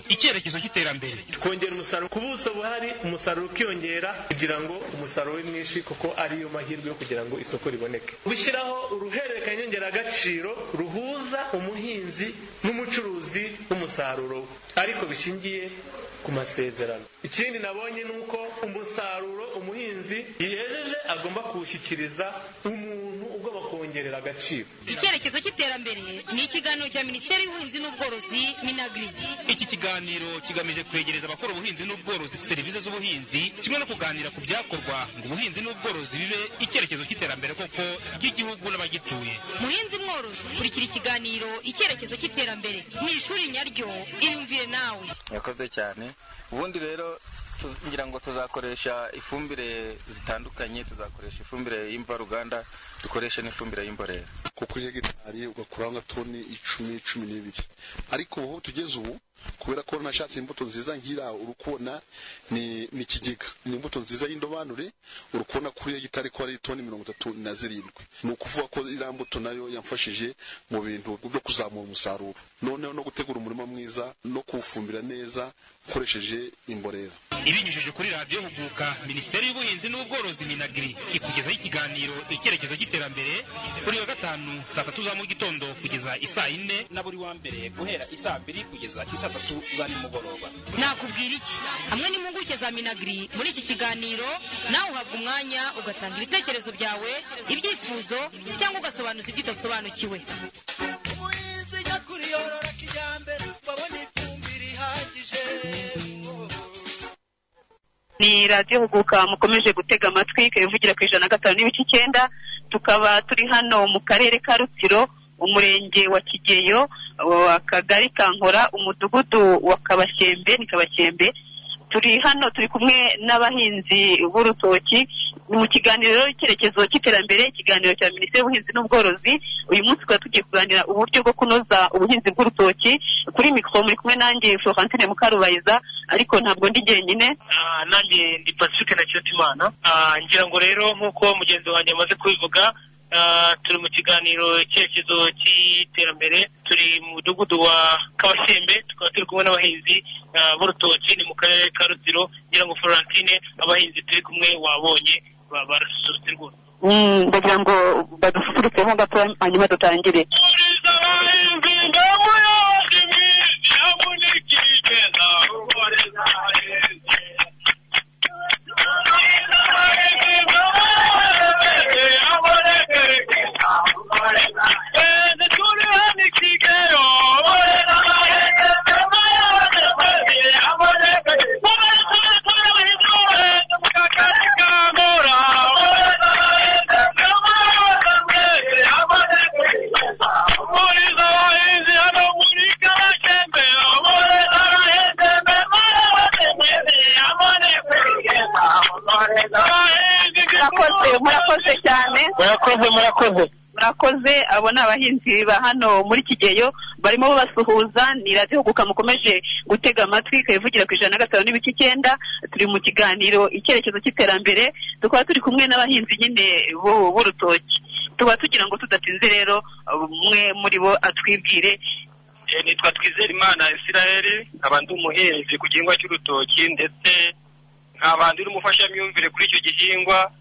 icyerekezo cy'iterambere twongera umusaruro ku buso buhari umusaruro ukiyongera kugira ngo umusaruro ube mwinshi kuko ariyo mahirwe yo kugira ngo isoko riboneke gushyiraho uruhererekanya nyongeragaciro ruhuza umuhinzi n'umucuruzi w'umusaruro ariko bishingiye ku masezerano ikindi nabonye ni uko umusaruro umuhinzi yiyejeje agomba kuwushyikiriza umuntu ugomba kuwongerera agaciro icyerekezo cy'iterambere ni ikiganiro cya minisiteri y'ubuhinzi n'ubworozi minagiri iki kiganiro kigamije kwegereza abakora ubuhinzi n'ubworozi serivisi z'ubuhinzi kimwe no kuganira ku byakorwa ngo ubuhinzi n'ubworozi bibe icyerekezo cy'iterambere koko ry'igihugu n'abagituye muhinzi mworozi kurikira ikiganiro icyerekezo cy'iterambere ni ishuri nyaryo iyumvire nawe murakoze cyane ubundi rero ngira ngo tuzakoresha ifumbire zitandukanye tuzakoresha ifumbire y'imvaruganda dukoreshe n'ifumbire y'imborera kuko iyo hegitari ugakuraho nka toni icumi cumi n'ibiri ariko ubu tugeze ubu kubera ko nashatse imbuto nziza ngira uri kubona ni ni ikigega ni imbuto nziza y'indobanure uri kubona kuri hegitari ko ari toni mirongo itatu na zirindwi ni ukuvuga ko iriya mbuto nayo yamfashije mu bintu byo kuzamura umusaruro noneho no gutegura umurima mwiza no kuwufumbira neza ukoresheje imborera ibinyujije kuri radiyo huguka minisiteri y'ubuhinzi n'ubworozi minagiri ikugezaho ikiganiro icyerekezo cy'iterambere buri wa gatanu saa tatu za mu gitondo kugeza isaa yine na buri wa mbere guhera isaa mbiri kugeza isaa tatu za nimugoroba nakubwira iki hamwe n'impuguke za minagiri muri iki kiganiro nawe uhabwa umwanya ugatanga ibitekerezo byawe ibyifuzo cyangwa ugasobanuza ibyo udasobanukiwe umuhinzi ujya kuriyorora kijyambere babona ifumbire ihagije ni radiyo huguka mukomeje gutega amatwi ikabivugira ku ijana na gatanu n'ibice icyenda tukaba turi hano mu karere ka rutsiro umurenge wa kigeyo uh, akagari ka nkora umudugudu wa kabashyembe ni kabashyembe turi hano turi kumwe n'abahinzi b'urutoki mu kiganiro rero icyerekezo cy'iterambere ikiganiro cya minisiteri y'ubuhinzi n'ubworozi uyu munsi tukaba tugiye kuganira uburyo bwo kunoza ubuhinzi bw'urutoki kuri mikoro muri kumwe nanjye florentine mukarubariza ariko ntabwo ndi jyenyine Ah, nanjye ndi pacifique na kiyotimana ngira ngo rero nk'uko mugenzi wanjye amaze kubivuga ah, turi mu kiganiro icyerekezo cy'iterambere turi mu mudugudu wa kabasembe tukaba turi kumwe n'abahinzi ah, b'urutoki ni mu karere ka rutsiro ngira ngo florentine abahinzi turi kumwe wabonye ba- barasusurutse rwose Mm, ndagira ngo badususurutsemo gato hanyuma dutangire murakoze murakoze cyane murakoze murakoze murakoze abo ni abahinzi ba hano muri kigeyo barimo basuhuza ni radiyo huguka mukomeje gutega amatwi ikabivugira ku ijana na gatanu n'ibice icyenda turi mu kiganiro icyerekezo cy'iterambere tukaba turi kumwe n'abahinzi nyine b'u- b'urutoki tuba tugira ngo tudatinze rero umwe muri bo atwibwire Eh, nitwa twizera imana israel nkaba ndi umuhinzi ku gihingwa cy'urutoki ndetse nkaba ndi n'umufashamyumvire kuri icyo gihingwa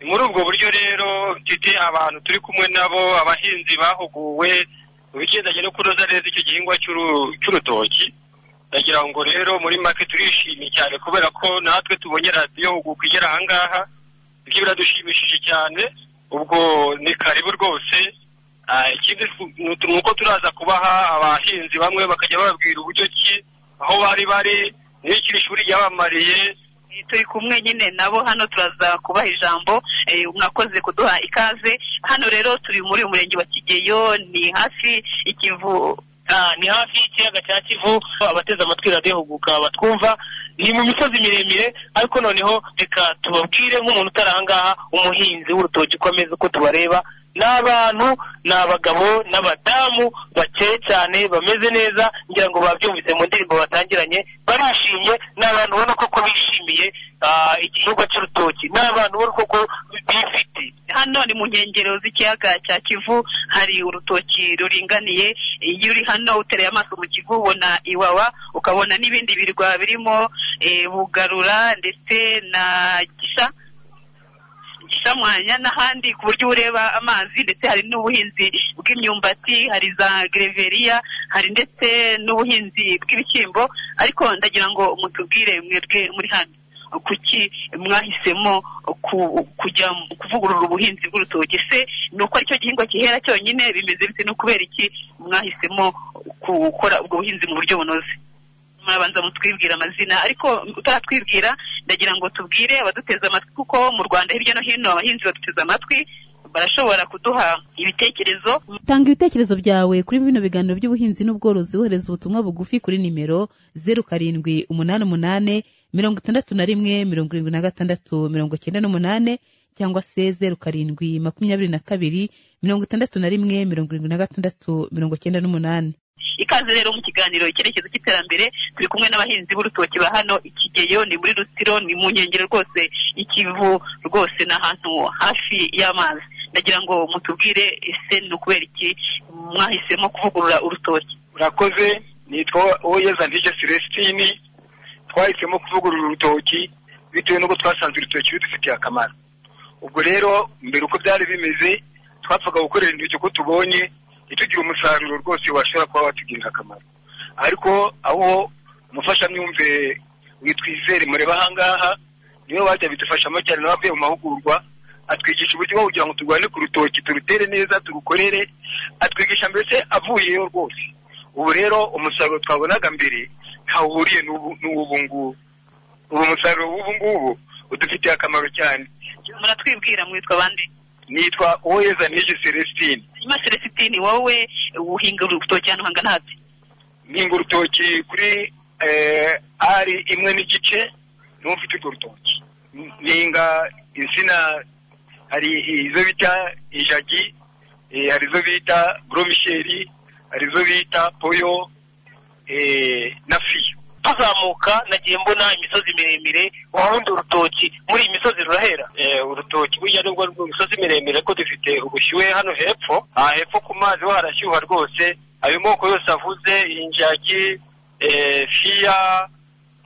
ni muri ubwo buryo rero mfite abantu turi kumwe nabo abahinzi bahuguwe mu bigendanye no kunoza neza icyo gihingwa cy'uru- cy'urutoki ndagira ngo rero muri make turishimye cyane kubera ko natwe tubonye radiyo huguka igera ahangaha ibyo biradushimishije cyane ubwo ni karibu rwose Ah, ikindi fu- ni utu- ni uko turaza kubaha abahinzi bamwe bakajya bababwira uburyo ki aho bari bari n'ikiri shuri ryabamariye turi kumwe nyine nabo hano turaza kubaha ijambo eh, mwakoze kuduha ikaze hano rero turi muri uyu murenge wa kigeyo ni hafi ikivu Ah, ni hafi y'ikiyaga cya kivu abateze amatwi radiyo huguka batwumva ni mu misozi miremire ariko noneho reka tubabwire nk'umuntu utari ahangaha umuhinzi w'urutoki uko ameze uko tubareba ni abantu ni abagabo n'abadamu bakeye cyane bameze neza ngira ngo babyumvise mu ndirimbo batangiranye barishimye ni abantu ubona koko bishimiye ah, igihingwa cy'urutoki ni abantu ubona koko bifite hano ni mu nkengero z'ikiyaga cya kivu hari urutoki ruringaniye iyo uri hano utereye amaso mu kivu ubona iwawa ukabona n'ibindi birwa birimo eh, bugarura ndetse na gisa gishamwanya n'ahandi ku buryo ureba amazi ndetse hari n'ubuhinzi bw'imyumbati hari za gereveriya hari ndetse n'ubuhinzi bw'ibishyimbo ariko ndagira ngo mutubwire mwebwe muri hano kuki mwahisemo ku- kujya mu- kuvugurura ubuhinzi bw'urutoki se ni uko aricyo gihingwa gihera cyonyine bimeze bite no kubera iki mwahisemo gukora ubwo buhinzi mu buryo bunoze mwabanza mutwibwira amazina ariko utaratwibwira ndagira ngo tubwire abaduteze amatwi kuko mu rwanda hirya no hino abahinzi baduteze amatwi barashobora kuduha ibitekerezo tanga ibitekerezo byawe kuri bino biganiro by'ubuhinzi n'ubworozi wohereza ubutumwa bugufi kuri nimero zeru karindwi umunani umunani mirongo itandatu na rimwe mirongo irindwi na gatandatu mirongo icyenda n'umunani cyangwa se zeru karindwi makumyabiri na kabiri mirongo itandatu na rimwe mirongo irindwi na gatandatu mirongo icyenda n'umunani ikaze rero mu kiganiro icyerekezo cy'iterambere turi kumwe n'abahinzi b'urutoki ba hano ikigeyo ni muri rusiro ni mu nkengero rwose y'ikivu rwose ni ahantu hafi y'amazi ndagira ngo mutubwire ese ni ukubera iki mwahisemo kuvugurura urutoki urakoze nitwa uweza ndije celestini twahisemo kuvugurura urutoki bitewe n'uko twasanze urutoki rudufitiye akamaro ubwo rero mbere uko byari bimeze twapfaga gukorera intoki uko tubonye ntitugire umusaruro rwose washobora kuba watugirira akamaro ariko aho umufashamyumvire witwizere mureba ahangaha niwe wajya bidufashamo cyane nawe avuye mu mahugurwa atwigisha uburyo bwo kugira ngo turwane ku rutoki turutere neza turukorere atwigisha mbese avuyeyo rwose ubu rero umusaruro twabonaga mbere ntawo uhuriye n'ubu- n'uw'ubu ngubu ubu musaruro w'ubu ngubu udufitiye akamaro cyane muratwibwira mwitwa abandi nitwa uweza nige celestine nyuma celesitini wowe uhinga urutoki ahantu hangana hati mpinga urutoki kuri eh, ari imwe n'igice niho mfite urwo rutoki mpinga insina hari izo bita ijagi eh, hari izo bita goromisheri hari izo bita poyo eh, na fiyo tuzamuka nagiye mbona imisozi miremire ubundi urutoki muri iyi misozi rurahera Eh, urutoki burya nubwo rwo imisozi miremire ko dufite ubushyuhe hano hepfo aha hepfo ku mazi ho harashyuha rwose ayo moko yose avuze injagi eh, fiya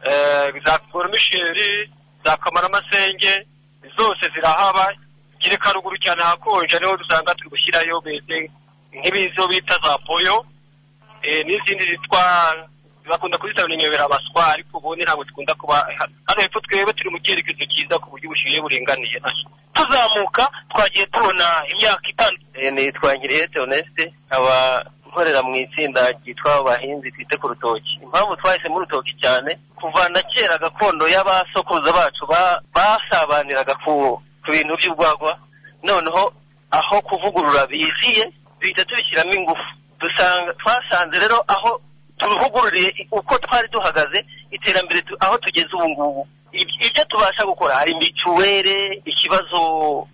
eh, za koromisheri za kamaramasenge zose zirahaba kereka ruguru cyane hakonja niho dusanga turi gushyirayo bese nk'ibizo bita za poyo eh, n'izindi zitwa bakunda kuzita ninyobera abaswa ariko ubundi ntabwo dukunda kuba hano hepfo twebwe turi mu cyerekezo cyiza ku buryo ubushyuhe buringaniye tuzamuka twagiye tubona imyaka itandukanye nitwa ngiriyete onesite nkaba nkorera mu itsinda ryitwa abahinzi twite ku rutoki impamvu twahisemo urutoki cyane kuva na kera gakondo y'abasokuruza bacu ba- basabaniraga ku ku bintu by'urwagwa noneho aho kuvugurura biziye duhita tubishyiramo ingufu dusanga twasanze rero aho tubivugururiye uko twari duhagaze iterambere tu- aho tugeze ubu ngubu Ib- ibyo tubasha gukora hari mituwere ikibazo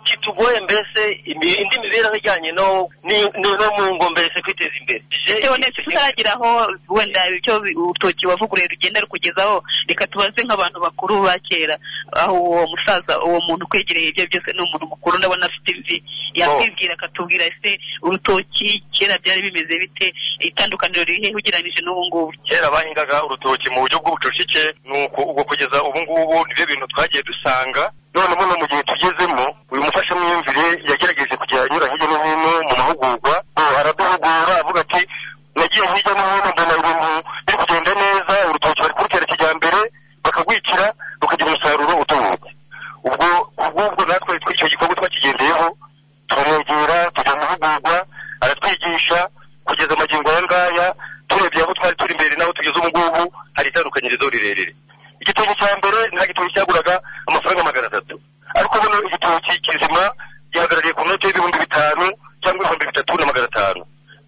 kitugoye mbese imi- indi mibereho ijyanye no ni- no no mu ngo mbese kwiteza imbere Je- nese tutaragira aho wenda icyo urutoki wavuguruye rugenda rukugezaho reka tubaze nk'abantu bakuru ba kera aho uwo musaza uwo muntu ukwegereye ibyo byose ni umuntu mukuru ndabona afite imvi yakwibwira akatubwira ese urutoki kera byari bimeze bite itandukaniro riri he ugereranyije n'ubu ngubu kera bahingaga urutoki mu buryo bw'ubucucike ni uko ubwo kugeza ubu ngubu nibyo bintu twagiye dusanga none ubu no mu gihe tugezemo uyu mufashamyumvire yagerageje kujya anyura hirya no hino mu mahugurwa ubu araduhugura avuga ati nagiye hirya no hino mbona ibintu biri kugenda neza urutoki bari kurutera kijyambere bakagwikira rukagira umusaruro utubutse ubwo ubwo natwe icyo gikorwa twakigendeyeho turamwegera tujya mu mahugurwa aratwigisha kugeza amagingo aya ngaya turebye aho twari turi imbere n'aho tugeze ubu ngubu hari itandukanyirizo rirerire igitoki cya mbere nta gitoki cyaguraga amafaranga magana atatu ariko ubu noneho igitoki kizima gihagarariye ku note y'ibihumbi bitanu cyangwa ibihumbi bitatu na magana atanu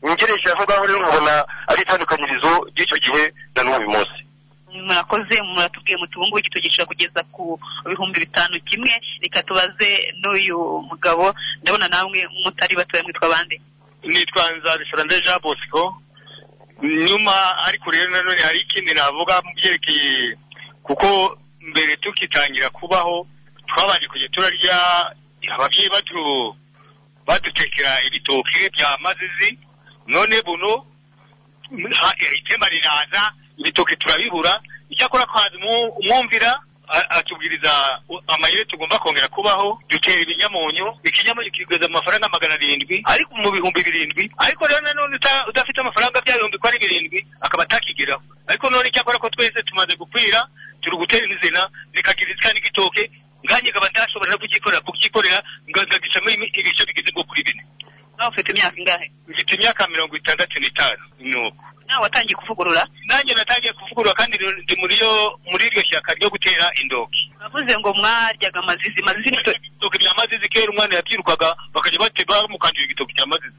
ngereje aho ngaho rero ubona ari itandukanyirizo ry'icyo gihe na n'ubu uyu munsi murakoze muratubwiye muti ubu ngubu gitugisha kugeza ku bihumbi bitanu kimwe reka tubaze n'uyu mugabo ndabona namwe mutari batoya mwitwa bande nitwa nzabisora jean bosco nyuma ariko rero nanone hari ikindi navuga mu byerekeye kuko mbere tukitangira kubaho twabanje kujya turarya ababyeyi bacu badutekera ibitoki bya mazizi none buno ha- itema riraza ibitoki turabibura icyakora twazi umwu- umwumvira a- atubwiriza u- amayeri tugomba kongera kubaho dutera ibinyamunyu ikinyamunyu kigeza mu mafaranga magana arindwi ariko mu bihumbi birindwi ariko rero nanone uta- udafite amafaranga bya bihumbi ko ari birindwi akaba atakigeraho ariko none icyakora ko twese tumaze gukwira turi gutera inzina zikagira izika n'igitoke nganjye nkaba ndashobora no kugikorera kubyikorera ngagicamo ibice bigeze nko kuri bine nawe ufite imyaka ingahe mfite imyaka mirongo itandatu n'itanu nuko nawe watangiye kuvugurura nanjye natangiye kuvugurura kandi rero ndi muri yo muri iryo shyaka ryo gutera indoki bavuze ngo mwaryaga amazizi mazizi ni byo- ibitoki bya mazizi kera umwana yabyirukaga bakajya bateba bamukangira igitoki cya mazizi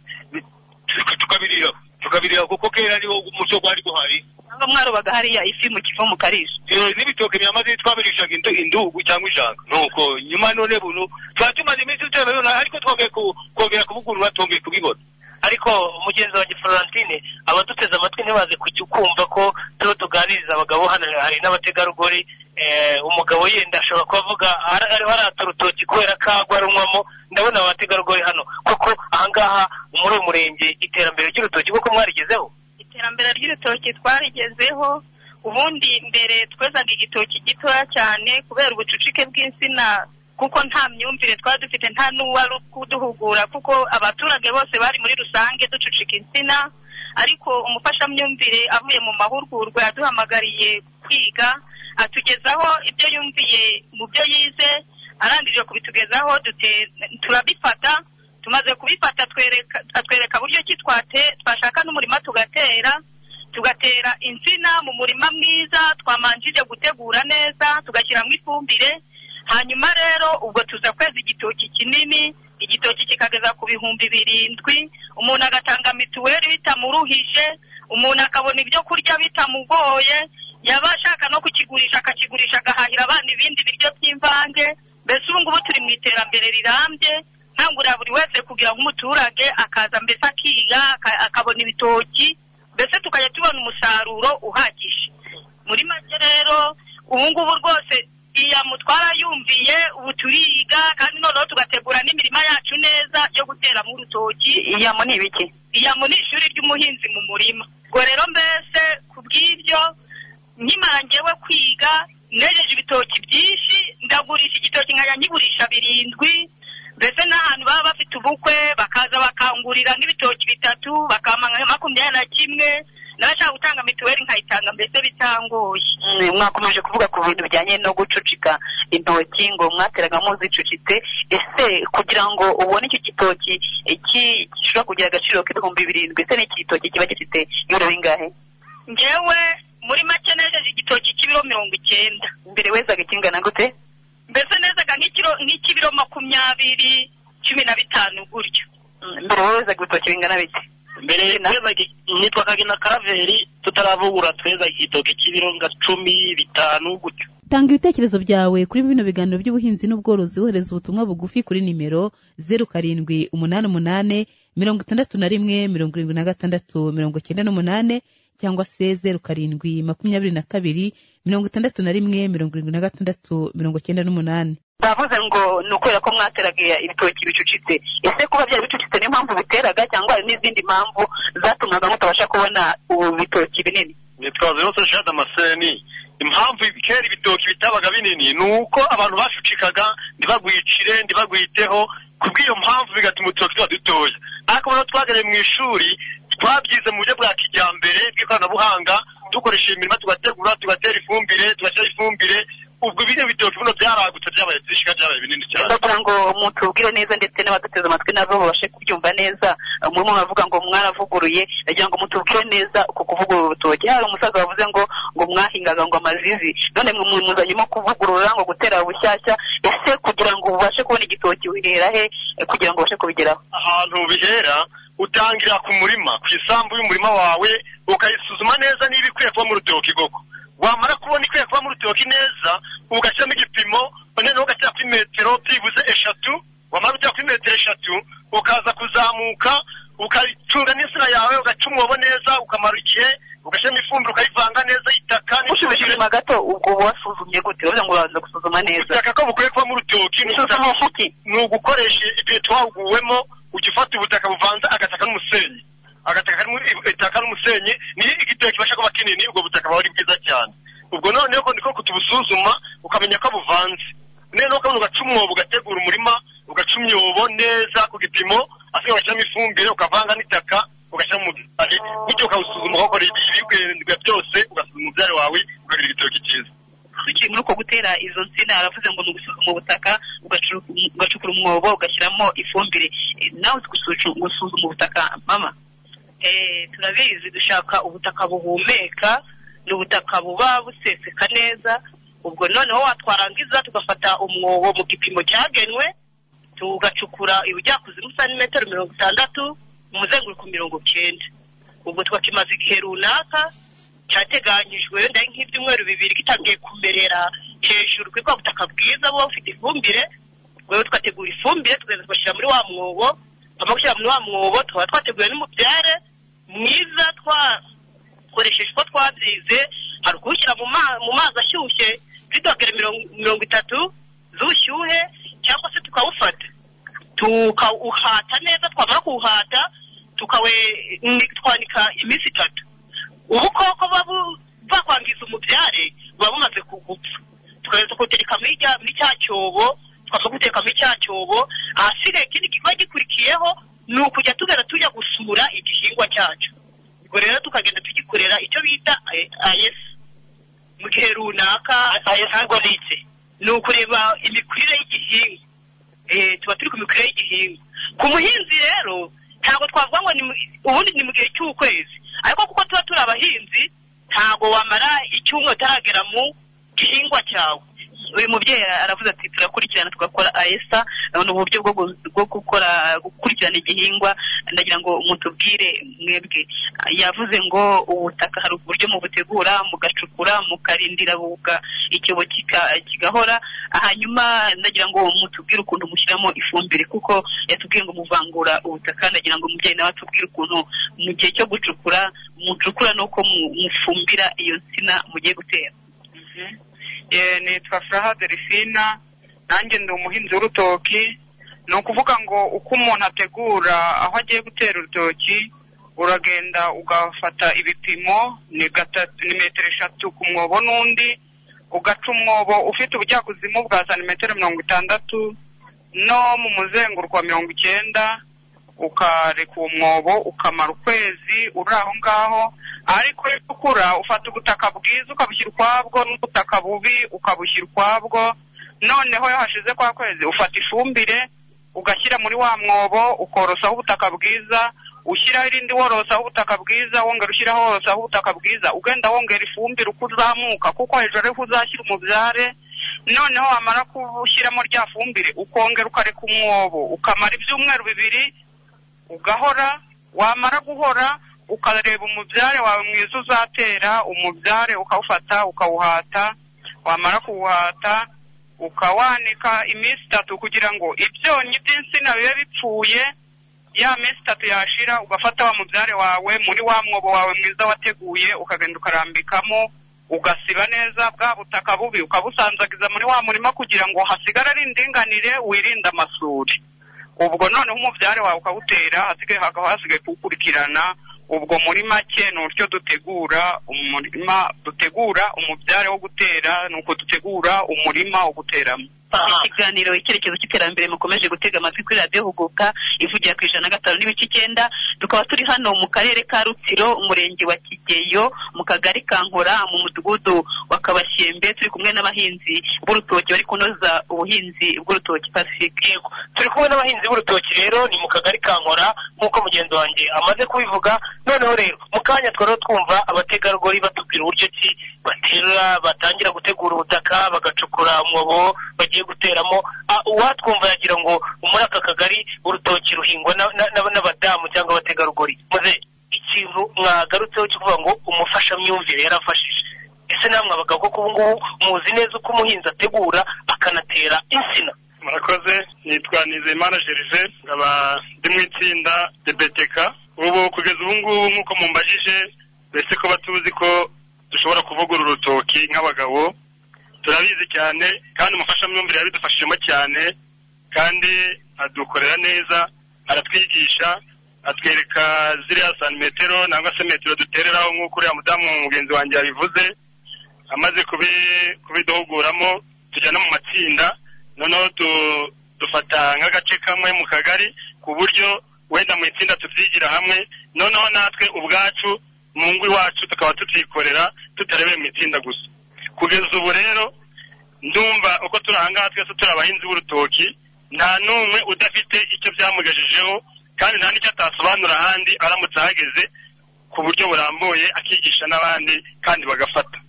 Tuka- tukabiriraho tukabiriraho kuko kera ariho umuco gwari guhari cyangwa mwarobaga hariya ifi mu kivu mu karisha Eh, n'ibitoki bya mazizi twabirishaga indu- indugu cyangwa ijanga nuko nyuma none bunu tuba tumaze iminsi tutabibona ariko twongeye ku- kongera kuvugurura twongeye kubibona ariko mugenzi wanjye florentine abaduteze amatwi ntibaze kujya ukumva ko tuba tuganiriza abagabo hano hari n'abategarugori eh, umugabo yenda ashobora kubavuga "Ara- ariho arata urutoki kubera ko agwa runywamo ndabona abategarugori hano kuko ahangaha muri uyu murenge iterambere ry'urutoki kuko mwarigezeho iterambere ry'urutoki twarigezeho ubundi mbere twezaga igitoki gitoya cyane kubera ubucucike bw'insina kuko nta myumvire twari dufite nta n'uwari kuduhugura kuko abaturage bose bari muri rusange ducucika insina ariko umufashamyumvire avuye mu mahugurwa yaduhamagariye kwiga atugezaho ibyo yumviye mu byo yize arangije kubitugezaho dute- turabifata tumaze kubifata twereka atwereka buryo ki twate- twashaka n'umurima tugatera tugatera insina mu murima mwiza twamanjije gutegura neza tugashyiramo ifumbire hanyuma rero ubwo tuza kweza igitoki kinini igitoki kikageza ku bihumbi birindwi umuntu agatanga mituweli bitamuruhije umuntu akabona ibyo kurya bitamugoye yaba ashaka no kukigurisha akakigurisha agahahira abana ibindi biryo by'imvange mbese ubu ngubu turi mu iterambere rirambye nkangurira buri wese kugira ngo umuturage akaza mbese akiga aka- akabona ibitoki mbese tukajya tubona umusaruro uhagije muri make rero ubu ngubu rwose iya mutwara yumviye ubu turiga kandi noneho tugategura n'imirima yacu neza yo guteramo urutoki iyamo ni ibiki iyamo ni ishuri ry'umuhinzi mu murima ubwo rero mbese ku bw'ibyo nkimara njyewe kwiga nejeje ibitoki byinshi ndagurisha igitoki nkajya nkigurisha birindwi mbese n'ahantu baba bafite ubukwe bakaza bakangurira nk'ibitoki bitatu bakampa nka makumyabiri na kimwe n'abashaka gutanga mituweli nkayitanga mbese bitangoye Mm, mwakomeje kuvuga ku bintu bijyanye no gucucika intoki ngo mwateraga muzicucitse ese kugira ngo ubone icyo gitoki eh, ki- gishobora kugira agaciro k'ibihumbi birindwi ese n'iki gitoki kiba gifite ibiro bingahe ngewe muri make nejeje igitoki cy'ibiro mirongo icyenda mbere wezaga kingana gute mbese nezaga nk'ikiro nk'ikibiro makumyabiri cumi na bitanu gutyo mbere wezaga ibitoki bingana bite mbere twezaga nitwa kagina karaveri tutaravugura twezaga igitoki cy'ibiro nka cumi bitanu gutyo tanga ibitekerezo byawe kuri bino biganiro by'ubuhinzi n'ubworozi wohereza ubutumwa bugufi kuri nimero zeru karindwi umunani umunani mirongo itandatu na rimwe mirongo irindwi na gatandatu mirongo icyenda n'umunani cyangwa se zeru karindwi makumyabiri na kabiri mirongo itandatu na rimwe mirongo irindwi na gatandatu mirongo icyenda n'umunani bavuze ngo ni ukubera ko mwateraga ibitoki bicucitse ese kuba byari bicucitse niyo mpamvu biteraga cyangwa hari n'izindi mpamvu zatumaga mutabasha kubona ubu bitoki binini nitwaza yose shada amaseni impamvu kera ibitoki bitabaga binini ni uko abantu bashucikaga ntibagwicire ntibagwiteho ku bw'iyo mpamvu bigatuma ututoki tuba dutoya ariko noneho twagereye mu ishuri twabyize mu buryo bwa kijyambere bw'ikoranabuhanga dukoresheje imirima tugategura tugatera ifumbire tugashyira ifumbire ubwo bino bitoki bino byaragutse byabaye byinshi kandi byabaye binini cyane ndagira ngo mutubwire neza ndetse n'abaduteze amatwi nabo babashe kubyumva neza murimo muravuga ngo mwaravuguruye ndagira ngo mutubwire neza uko kuvugurura urutoki hari umusaza wavuze ngo ngo mwahingaga ngo amazizi none mwe muzanyemo kuvugurura ngo gutera bushyashya ese kugira ngo ubashe kubona igitoki uhera he eh, kugira ngo ubashe kubigeraho ahantu bihera utangira ku murima ku isambu y'umurima wawe ukayisuzuma neza niba ikwiye kuba mu rutoki koko wamara kubona ikwiye kuba mu rutoki neza ugashyiramo igipimo noneho ugashyira kuri metero byibuze eshatu wamara ujya kuri metero eshatu ukaza kuzamuka ukayitunga n'insina yawe ugaca umwobo neza ukamara igihe ugashyiramo ifumbire ukayivanga neza itaka ushimishije gato ubwo wasuzumye gute uravuga ngo urabanza gusuzuma neza ubutaka ko bukwiye kuba mu rutoki ni ugukoresha ni ugukoresha ibyo twahuguwemo ujya ufata ubutaka buvanze agataka n'umusenyi agataka n'umu- itaka n'umusenyi niyo igitebo kibasha kuba kinini ubwo butaka buba ari bwiza cyane ubwo noneho ko niko kutubusuzuma ukamenya ko buvanze noneho ukabona ugaca umwobo ugategura umurima ugaca imyobo neza ku gipimo asigaye ugashyiramo ifumbire ukavanga n'itaka ugashyiramo umubyare bityo ukawusuzuma ugakora ibi- ibigwi byose ugasuzuma umubyare wawe ukagira igitoki cyiza ukiri muri uko gutera izo nsina aravuze ngo ni ugusuzuma ubutaka ugacuru- ugacukura umwobo ugashyiramo ifumbire Eh, nawe uzi gusucu- gusuzuma ubutaka mama Eh, turabizi dushaka ubutaka buhumeka ni ubutaka buba buseseka neza ubwo noneho watwarangiza tugafata umwobo mu gipimo cyagenwe tugacukura ubujyakuzimu santimetero mirongo itandatu umuzenguruko mirongo cyenda ubwo twakimaze igihe runaka cyateganyijwe wenda nk'ibyumweru bibiri gitangiye kumerera hejuru kuri bwa butaka bwiza buba bufite ifumbire rero twategura ifumbire tugenda tugashyira muri wa mwobo twamara gushyira muri wa mwobo tukaba twateguye n'umubyare mwiza twakoresheje uko twabyize hari kuwushyira mu ma- mu mazi ashyushye kuri dogere mirongo- mirongo itatu z'ubushyuhe cyangwa se tukawufata tukawuhata neza twamara kuwuhata tukawe ni- twanika iminsi itatu ubukoko buba bu- bwakwangiza umubyare buba bumaze kugupfa tukaza tukutereka muri cya- muri cya cyobo twamaze gutereka muri cya cyobo ahasigaye ikindi kiba gikurikiyeho ni ukujya tugenda tujya gusura igihingwa cyacu ubwo rero tukagenda tugikorera icyo bita eh, ayes mu gihe runaka ayesagoretse ni ukureba imikurire y'igihingwa Eh, tuba turi ku mikurire y'igihingwa ku muhinzi rero ntabwo twavuga ngo ni mu- ubundi ni mu gihe cy'ukwezi ariko kuko tuba turi abahinzi ntabwo wamara icyumweru utaragera mu gihingwa cyawe uyu mubyeyi aravuze ati turakurikirana tugakora ayesa ni uburyo bwo gu- bwo gukora gukurikirana igihingwa ndagira ngo mutubwire mwebwe yavuze ngo ubutaka hari uburyo mubutegura mugacukura mukarindira buga icyobo kika- kigahora hanyuma ndagira ngo mutubwire ukuntu mushyiramo ifumbire kuko yatubwiye ngo muvangura ubutaka ndagira ngo umubyeyi nawe atubwire ukuntu mu gihe cyo gucukura mucukura n'uko mu- mufumbira iyo nsina mugiye gutera Eh, nitwa furaha delphina nanjye ndi umuhinzi w'urutoki ni ukuvuga ngo uko umuntu ategura aho agiye gutera urutoki uragenda ugafata ibipimo ni gatatu ni metero eshatu ku mwobo n'undi ugaca umwobo ufite ubujyakuzimu bwa santimetero mirongo itandatu no mu muzenguruko wa mirongo icyenda ukareka uwo mwobo ukamara ukwezi uri aho ngaho ariko iyo ukura ufata ubutaka bwiza ukabushyira ukwabwo n'ubutaka bubi ukabushyira ukwabwo noneho iyo hashize kwa kwezi ufata ifumbire ugashyira muri wa mwobo ukorosaho ubutaka bwiza ushyiraho irindi worosaho ubutaka bwiza wongera ushyiraho worosaho ubutaka bwiza ugenda wongera ifumbire uko uzamuka kuko hejuru ariho uzashyira umubyare noneho wamara gushyiramo rya fumbire ukongera ukareka umwobo ukamara ibyumweru bibiri ugahora wamara guhora ukareba umubyare wawe mwiza uzatera umubyare ukawufata ukawuhata wamara kuwuhata ukawanika iminsi itatu kugira ngo ibyonnyi by'insina bibe bipfuye ya minsi itatu yashira ugafata wa mubyare wawe muri wa mwobo wawe mwiza wateguye ukagenda ukarambikamo ugasiba neza bwa butaka bubi ukabusanzagiza muri wa murima kugira ngo hasigare ari indinganire wirinde amasuri ubwo noneho umubyare wawe ukawutera hasigaye hakaba hasigaye kuwukurikirana ubwo muri make ni uburyo dutegura umurima dutegura umubyare wo gutera ni uko dutegura umurima wo guteramo ikiganiro icyerekezo cy'iterambere mukomeje gutega amatwi kuri radiyo huguka ivugira ku ijana na gatanu n'ibice icyenda tukaba turi hano mu karere ka rutsiro umurenge wa kigeyo mu kagari ka nkora mu mudugudu wa kabashyembe turi kumwe n'abahinzi b'urutoki bari kunoza ubuhinzi bw'urutoki pasifike turi kumwe n'abahinzi b'urutoki rero ni mu kagari ka nkora nk'uko mugenzi wanjye amaze kubivuga noneho rero mu kanya twari twumva abategarugori batubwira uburyo ki batera batangira gutegura ubutaka bagacukura umwobo bagiye guteramo Ah, uwatwumva yagira ngo muri aka kagari urutoki ruhingwa na- na- na- n'abadamu cyangwa abategarugori muze ikintu mwagarutseho kivuga ngo umufashamyumvire yarafashije ese namwe abagabo koko ubu ngubu muzi neza uko umuhinzi ategura akanatera insina murakoze nitwa nizeyimana gerve nkaba ndi mu itsinda debeteka ubu kugeza ubu ngubu nk'uko mumbajije mbese ko batuzi ko dushobora kuvugura urutoki nk'abagabo turabizi cyane kandi umufashamyumvire yabidufashijemo cyane kandi adukorera neza aratwigisha atwereka ziriya santimetero nangwa se metero dutereraho nk'uko uriya mudamu mugenzi wanjye yabivuze amaze kubi- kubiduhuguramo tujya no mu matsinda noneho tu- dufata nk'agace kamwe mu kagari ku buryo wenda mu itsinda tubyigira hamwe noneho natwe ubwacu mu ngo iwacu tukaba tubyikorera tutarebeye mu itsinda gusa kugeza ubu rero ndumva uko turi aha ngaha twese turi abahinzi b'urutoki nta n'umwe udafite icyo byamugejejeho kandi nta n'icyo atasobanura ahandi aramutse ahageze ku buryo burambuye akigisha n'abandi kandi bagafata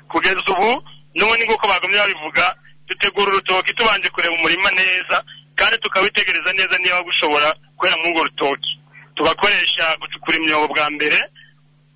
kugeza ubu n'ubundi nk'uko bagumye babivuga dutegura urutoki tubanje kureba umurima neza kandi tukawitegereza neza niba gushobora kwera muri urwo rutoki tugakoresha gucukura imyobo bwa mbere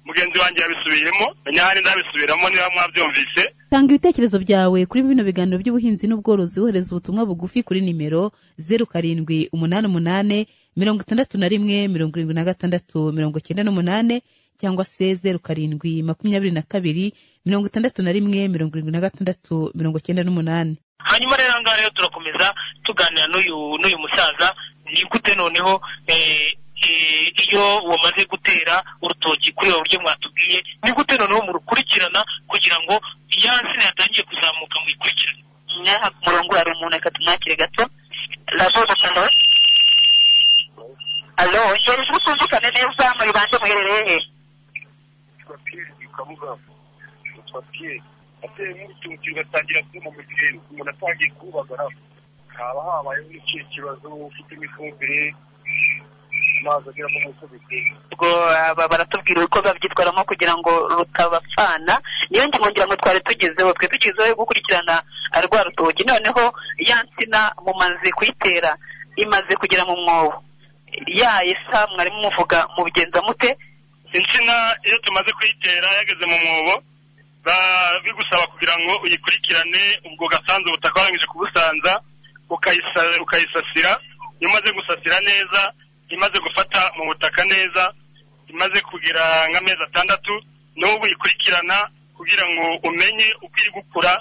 mugenzi wanjye yabisubiyemo nyahari ndabisubiramo niba mwabyumvise tanga ibitekerezo byawe kuri bino biganiro by'ubuhinzi n'ubworozi wohereza ubutumwa bugufi kuri nimero zeru karindwi umunani umunani mirongo itandatu na rimwe mirongo irindwi na gatandatu mirongo icyenda n'umunani cyangwa se zeru karindwi makumyabiri na kabiri mirongo itandatu na rimwe mirongo irindwi na gatandatu mirongo icyenda n'umunani hanyuma rero ahangaha rero turakomeza tuganira n'uyu n'uyu musaza ni gute noneho eh, eh, iyo wamaze gutera urutoki kuri ubu buryo mwatubwiye ni gute noneho murukurikirana kugira ngo ya nsina yatangiye kuzamuka muyikurikirane nyaha ku murongo hari umuntu reka tumwakire gato razoza alo alo hejuru utumvikane neza muyibanze muherereye he ateyemo urutoki rugatangira kuma mu gihe umuntu atangiye kubagara haba habayeho n'ikihe kibazo ufitemo ifumbire amazi agera mu musozi ubwo aba baratubwira uko babyitwaramo kugira ngo rutabapfana niyo ngira ngo twari tugezeho twe tugezeho yo gukurikirana ah, rwa rutoki noneho ya nsina mumaze kuyitera imaze kugera mu mwobo ya isa mwarimu muvuga mubigenza mute insina iyo tumaze kuyitera yageze mu mwobo ba- bigusaba kugira ngo uyikurikirane ubwo gasanzwe ubutaka warangije kubusanza ukayisa- ukayisasira iyo umaze gusasira neza imaze gufata mu butaka neza imaze kugira nk'amezi atandatu niho uba uyikurikirana kugira ngo umenye uko iri gukura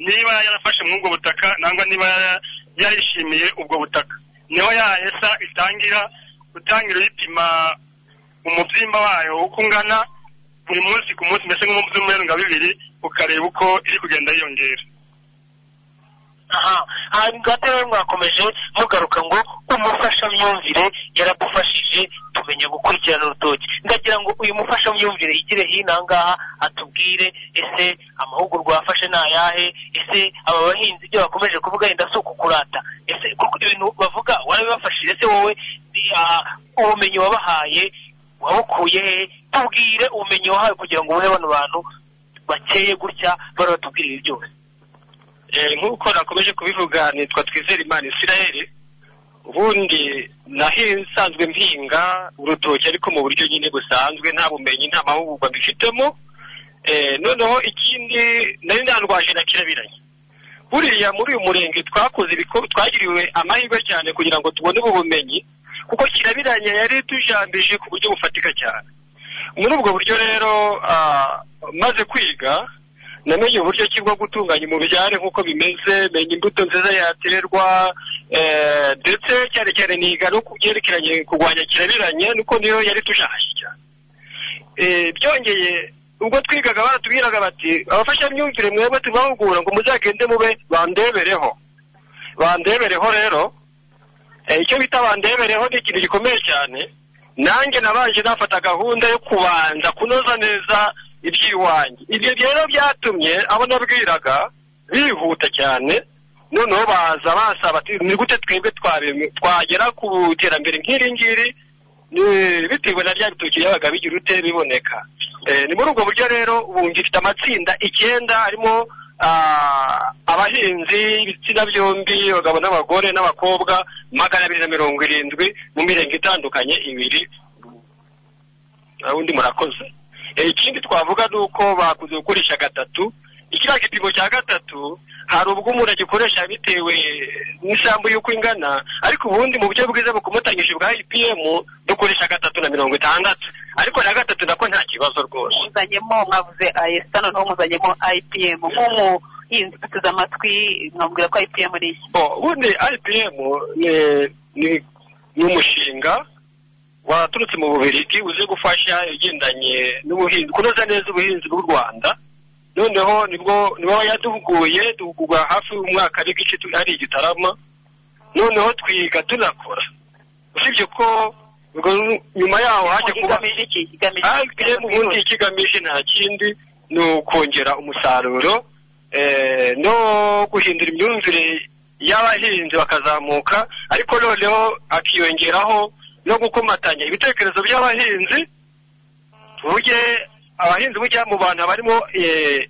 niba yarafashe muri ubwo butaka nangwa niba yara- yarishimiye ubwo butaka niho yahesa itangira utangira uyipima umubyimba wayo uko ungana buri munsi ku munsi mbese nk'umunsi w'umuyaga bibiri ukareba uko iri kugenda yiyongera aha hanyuma rero mwakomeje mugaruka ngo umufashamyumvire yaradufashije tumenya gukurikirana urutoki ndagira ngo uyu mufashamyumvire yigire hino aha ngaha atubwire ese amahugurwa yafashe ni ayahe ese aba bahinzi ibyo bakomeje kuvuga yenda si ukukurata ese koko ibintu bavuga warabibafashije ese wowe ah, ubumenyi wabahaye wabukuye he tubwire ubumenyi wahawe kugira ngo ubuhe bano bantu bakeye gutya bari batubwire ibi byose Eh, nk'uko nakomeje kubivuga nitwa twizere imana israel ubundi nahisanzwe mpinga urutoki ariko mu buryo nyine busanzwe nta bumenyi nta mahugurwa mbifitemo Eh, noneho ikindi nari narwaje na kirabiranya buriya muri uyu murenge twakoze ibikorwa twagiriwe amahirwe cyane kugira ngo tubone ubu bumenyi kuko kirabiranya yari tujambije ku buryo bufatika cyane muri ubwo buryo rero ah, maze kwiga namenye uburyo ki bwo gutunganya umubyare nk'uko bimeze menya imbuto nziza yaterwa eh, ndetse cyane cyane niga no ku byerekeranye kurwanya kirabiranya nuko niyo yari tujahashye cyane Eh, byongeye ubwo twigaga baratubwiraga bati abafashamyumvire mwebwe tubahugura ngo muzagende mube bandebereho bandebereho rero eh, icyo bita bandebereho ni ikintu gikomeye cyane nanjye nabanje nafata gahunda yo kubanza kunoza neza iby'iwanjye ibyo rero byatumye abo nabwiraga bihuta cyane noneho baza basaba ati ni gute twebwe twabi- twagera ku iterambere nk'iri ngiri ni- bitewe na rya bitoki byabaga bigira ute biboneka Eh, ni muri ubwo buryo rero ubu ngifite amatsinda icyenda harimo ah, abahinzi ibitsina byombi abagabo n'abagore n'abakobwa magana abiri na mirongo irindwi mu mirenge itandukanye ibiri Ah, undi murakoze Eh, ikindi twavuga ni uko bakunze gukoresha gatatu ikiriya gipimo cya gatatu hari ubwo umuntu agikoresha bitewe n'isambu y'uko ingana ariko ubundi mu buryo bwiza bukomotanyije bwa IPM dukoresha gatatu na mirongo itandatu ariko na gatatu nako nta kibazo rwose muzanyemo mwavuze ayesita noneho muzanyemo IPM nk'umuhinzi uteze amatwi mwabwira ko IPM ari iki Bo, ubundi IPM ni- ni- ni umushinga waturutse mu Bubiligi uzi gufasha ibigendanye n'ubuhinzi kunoza neza ubuhinzi bw'u Rwanda noneho nibwo nibo yaduhuguye duhugurwa hafi umwaka n'igice tu- ari igitarama noneho twiga tunakora usibye ko ubwo nyuma yaho haje kuba IPM ubundi ikigamije nta kindi ni ukongera umusaruro eh, no guhindura imyumvire y'abahinzi bakazamuka ariko noneho akiyongeraho no gukomatanya ibitekerezo by'abahinzi burye abahinzi burya mu bantu barimo eh,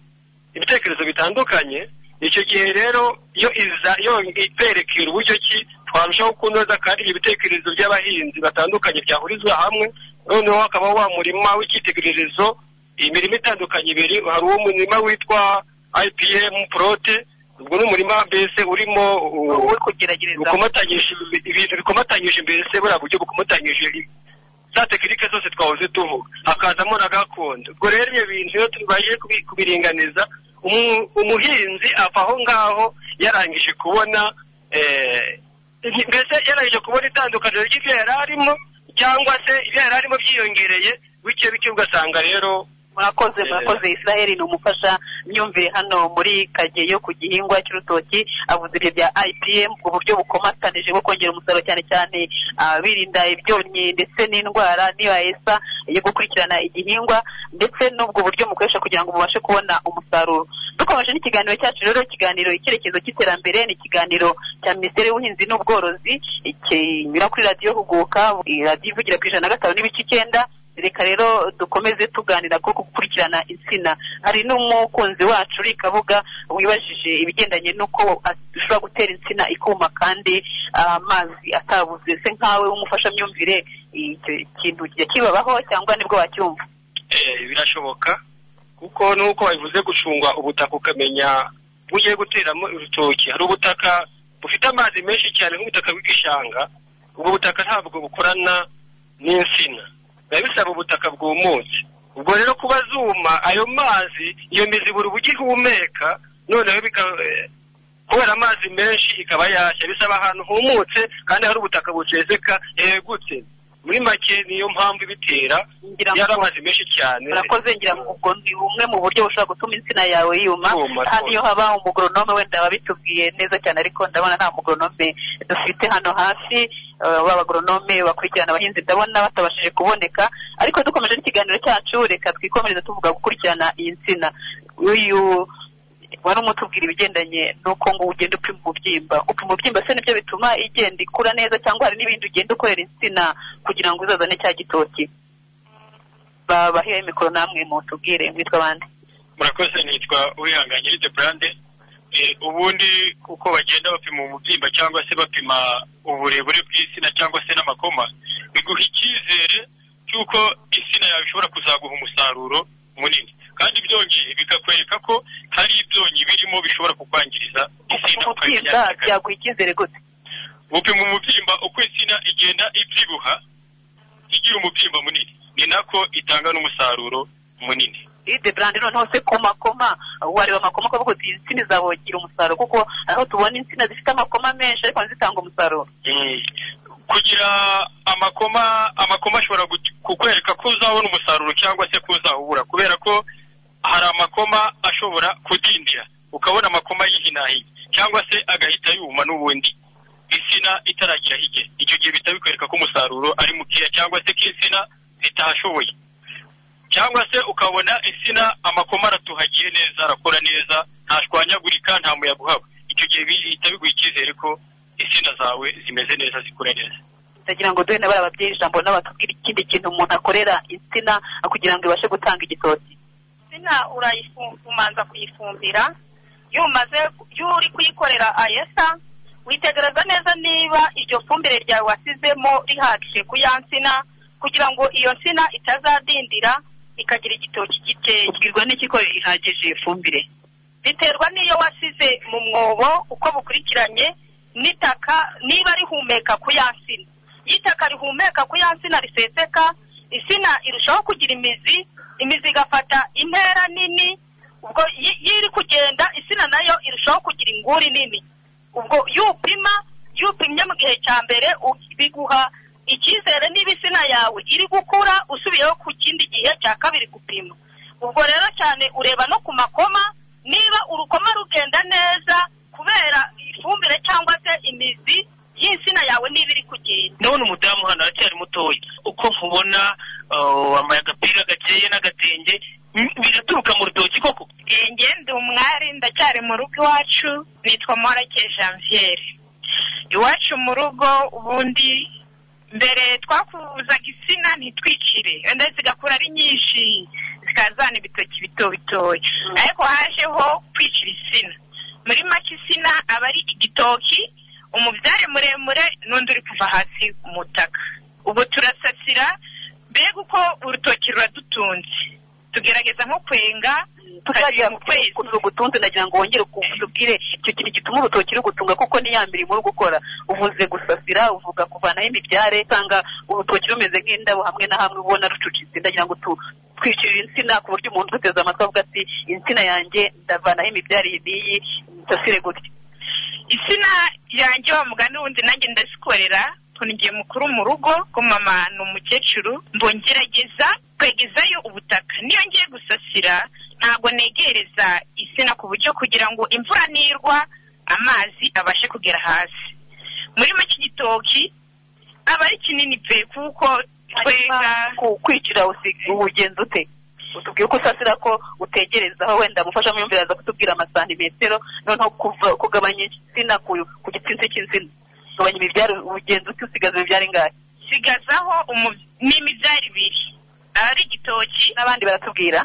ibitekerezo bitandukanye icyo gihe rero iyo iza iyo iperekera uburyo ki twarushaho kunoza kandi ibyo bitekerezo by'abahinzi batandukanye byahurizwa hamwe noneho hakaba wa murima w'icyitegererezo imirimo itandukanye ibiri hari uwo murima witwa IPM prote ubwo ni umurima mbese urimo uh, bukomatanyije ibi- ibintu bikomatanyije mbese buriya buryo bukomatanyije i- za tekinike zose twahoze tuvuga hakazamo na gakondo ubwo rero ibyo bintu iyo tubashije kubi- kubiringaniza umu- umuhinzi ava aho ngaho yarangije kubona eh, ibi- mbese yarangije kubona itandukaniro ry'ibyo yari arimo cyangwa se ibyo yari arimo byiyongereye bike bike ugasanga rero murakoze Eh. murakoze israel ni umufasha myumvire hano muri kageyo ku gihingwa cy'urutoki avuze ibyo bya ipm uburyo bukomatanije bwo kongera umusaruro cyane cyane ah, birinda ibyonnyi ndetse n'indwara n'ibayesa yo gukurikirana igihingwa ndetse n'ubwo buryo mukoresha kugira ngo mubashe kubona umusaruro dukomeje n'ikiganiro cyacu rero ikiganiro icyerekezo cy'iterambere ni ikiganiro cya minisiteri y'ubuhinzi n'ubworozi kinyura kuri radiyo huguka iyi radiyo ivugira ku ijana na gatanu n'ibice icyenda reka rero dukomeze tuganira ko gukurikirana insina hari n'umukunzi wacu uri kabuga wibajije ibigendanye n'uko ashobora gutera insina ikuma kandi ah, amazi atabuze se nkawe w'umufashamyumvire icyo kintu kijya kibabaho cyangwa nibwo wacyumva Eh, birashoboka kuko nuko bivuze gucunga ubutaka ukamenya ugiye guteramo urutoki hari ubutaka bufite amazi menshi cyane nk'ubutaka bw'igishanga ubwo butaka ntabwo bukorana n'insina biba bisaba ubutaka bwumutse ubwo rero kuba zuma ayo mazi iyo mizi buri uburyo ihumeka noneho bika- eh, kubera amazi menshi ikaba yashya bisaba ahantu humutse kandi hari ubutaka bucezeka hegutse muri make niyo mpamvu ibitera iyo ari amazi menshi cyane urakoze ngira ngo ubwo ni bumwe mu buryo bushobora gutuma insina yawe yuma Yuma, hano rwose. iyo haba umugoronome wenda babitubwiye neza cyane ariko ndabona nta mugoronome dufite hano hafi eh, b'abagoronome bakurikirana abahinzi ndabona batabashije kuboneka ariko dukomeje n'ikiganiro cyacu reka twikomereze tuvuga gukurikirana iyi nsina uyu wari umutubwira ibigendanye n'uko ngo ugenda upima umubyimba upima umubyimba se nibyo bituma igenda ikura neza cyangwa hari n'ibindi ugenda ukorera insina kugira ngo uzazane cya gitoki babahe mikoro namwe mutubwire mwitwa bande murakoze nitwa uwihanganye de brande Eh, ubundi uko bagenda bapima umubyimba cyangwa se bapima uburebure bw'insina cyangwa se n'amakoma biguha icyizere cy'uko insina yawe ishobora kuzaguha umusaruro munini kandi ibyonyi bikakwereka ko hari ibyonyi birimo bishobora kukwangiriza insina umubyimba byaguha icyizere gute gupima umubyimba uko insina igenda ibyibuha igira umubyimba munini ni nako itanga n'umusaruro munini ide brand noneho se ku makoma wareba amakoma ukavuga uti izi nsina izabongira umusaruro kuko aho tubona insina zifite amakoma menshi ariko ntizitanga umusaruro Mm. kugira amakoma amakoma ashobora gut- kukwereka ko uzabona umusaruro cyangwa se ko uzawubura kubera ko hari amakoma ashobora kudindira ukabona amakoma yihinahiye cyangwa se agahita yuma n'ubundi insina itaragira hige icyo gihe bihita bikwereka ko umusaruro ari mukeya cyangwa se ko insina zitashoboye cyangwa se ukabona insina amakoma aratuhagiye neza arakora neza ntashwanyagurika nta muyaga uhaba icyo gihe bihita biguha icyizere ko insina zawe zimeze neza zikura neza ndagira ngo duhe n'abari ababyeyi ijambo n'abatubwira ikindi kintu umuntu akorera insina kugira ngo ibashe gutanga igitoki insina urayifumanza kuyifumbira iyo umaze iyo uri kuyikorera ayesa witegereza neza niba iryo fumbire ryawe wasizemo rihagije ku ya nsina kugira ngo iyo nsina itazadindira ikagira igitoki gikeya ubwirwa n'iki ko ihagije iyo fumbire biterwa n'iyo wasize mu mwobo uko bukurikiranye n'itaka niba rihumeka ku ya nsina iyo itaka rihumeka ku ya nsina riseseka insina irushaho kugira imizi imizi igafata intera nini ubwo iyo iri kugenda insina nayo irushaho kugira inguri nini ubwo iyo upima iyo upimye mu gihe cya mbere u- biguha icyizere niba insina yawe iri gukura usubiyeho ku kindi gihe cya kabiri gupima ubwo rero cyane ureba no ku makoma niba urukoma rugenda neza kubera ifumbire cyangwa se imizi y'insina yawe niba iri kugenda ndabona umudamu hano aracyari mutoya uko nkubona uh, wambaye agapira gakeye n'agatenge Mm, biraturuka mu rutoki koko njye ndi umwari ndacyari mu rugo iwacu nitwa morake janviere iwacu mu rugo ubundi mbere twakuzaga insina ntitwicire wenda zigakura ari nyinshi zikazana ibitoki bito bitoya ariko hajeho kwicira insina muri make insina aba ari igitoki umubyare muremure n'undi uri kuva hasi umutaka ubwo turasasira mbega uko urutoki ruradutunze tugerageza nko kwenga tukajya mu kwezi ugutunze nagira ngo wongere utubwire icyo kintu gituma urutoki rugutunga kuko ni ya mirimo uri gukora uvuze gusasira uvuga kuvanaho imibyare usanga urutoki rumeze nk'indabo hamwe na hamwe ubona rucucitse ndagira ngo tu- twicirire insina ku buryo umuntu uteze amatwi avuga ati insina yanjye ndavanaho imibyare iyi n'iyi nsasire gutya insina yanjye wa mugani wundi nanjye ndazikorera ukuntu ngiye mukuru mu rugo ko mama ni umukecuru mbongerageza kwegezayo ubutaka niyo ngiye gusasira ntabwo negereza insina ku buryo kugira ngo imvura nirwa amazi abashe kugera hasi muri make igitoki aba ari kinini pe kuko twega kwicira ugenza ute utubwire uko usasira ko utegerezaho wenda mufashamyumvire aza kutubwira amasantimetero noneho kuva kugabanya insina ku ku gitsinsi cy'insina kugabanya imibyare ugenza ute usigaza imibyare ingahe sigazaho umu- n'imibyari ibiri aba ari igitoki n'abandi baratubwira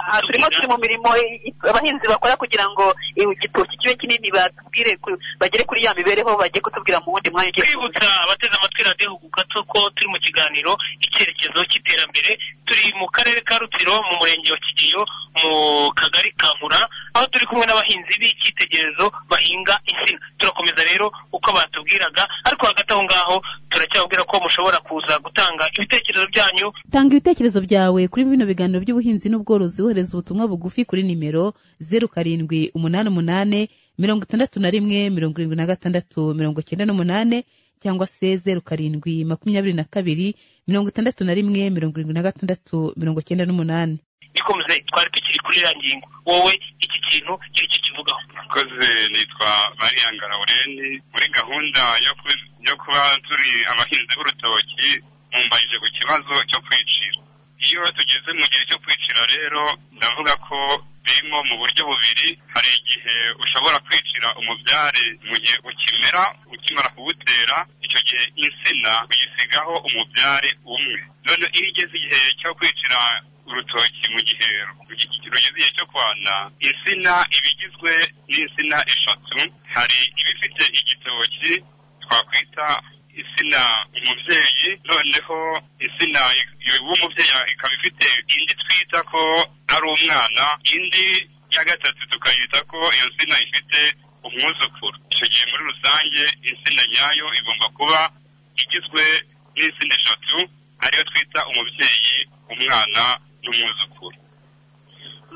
Aha turimo turi mu mirimo i- i- abahinzi bakora kugira ngo eh, igitoki kibe kinini batubwire ku- bagere kuri ya mibereho bagiye kutubwira mu wundi mwanya ugiye kwibutsa abateze amatwi radiyo huguka ko turi mu kiganiro icyerekezo cy'iterambere turi mu karere ka rutsiro mu murenge wa kigeyo mu kagari ka nkura aho turi kumwe n'abahinzi b'icyitegererezo bahinga insina turakomeza rero uko batubwiraga ariko hagati aho ngaho turacyababwira ko mushobora kuza gutanga ibitekerezo byanyu tanga ibitekerezo byawe kuri bino biganiro by'ubuhinzi n'ubworozi wohereza ubutumwa bugufi kuri nimero zeru karindwi umunani umunani mirongo itandatu na rimwe mirongo irindwi na gatandatu mirongo cyenda n'umunane cyangwa se zeru karindwi makumyabiri na kabiri mirongo itandatu na rimwe mirongo irindwi na gatandatu mirongo cyenda n'umunani gikomeze twari tukiri kuri iriya ngingo wowe iki kintu iri kikivugaho murakoze nitwa mariyanga laureni muri gahunda yo ku- yo kuba turi abahinzi b'urutoki mumbaje ku kibazo cyo kwicira iyo tugeze mu gihe cyo kwicira rero ndavuga ko birimo mu buryo bubiri hari igihe ushobora kwicira umubyare mu gihe ukimera ukimara kuwutera icyo gihe insina uyisigaho umubyare umwe none iyo igeze igihe cyo kwicira urutoki mu gihe ru- rugeze igihe cyo kwana insina iba igizwe n'insina eshatu hari ibifite igitoki twakwita insina umubyeyi noneho insina i- w'umubyeyi ikaba ifite indi twita ko ari umwana indi ya gatatu tukayita ko iyo nsina ifite umwuzukuru icyo gihe muri rusange insina nyayo igomba kuba igizwe n'insina eshatu ariyo twita umubyeyi umwana n'umwuzukuru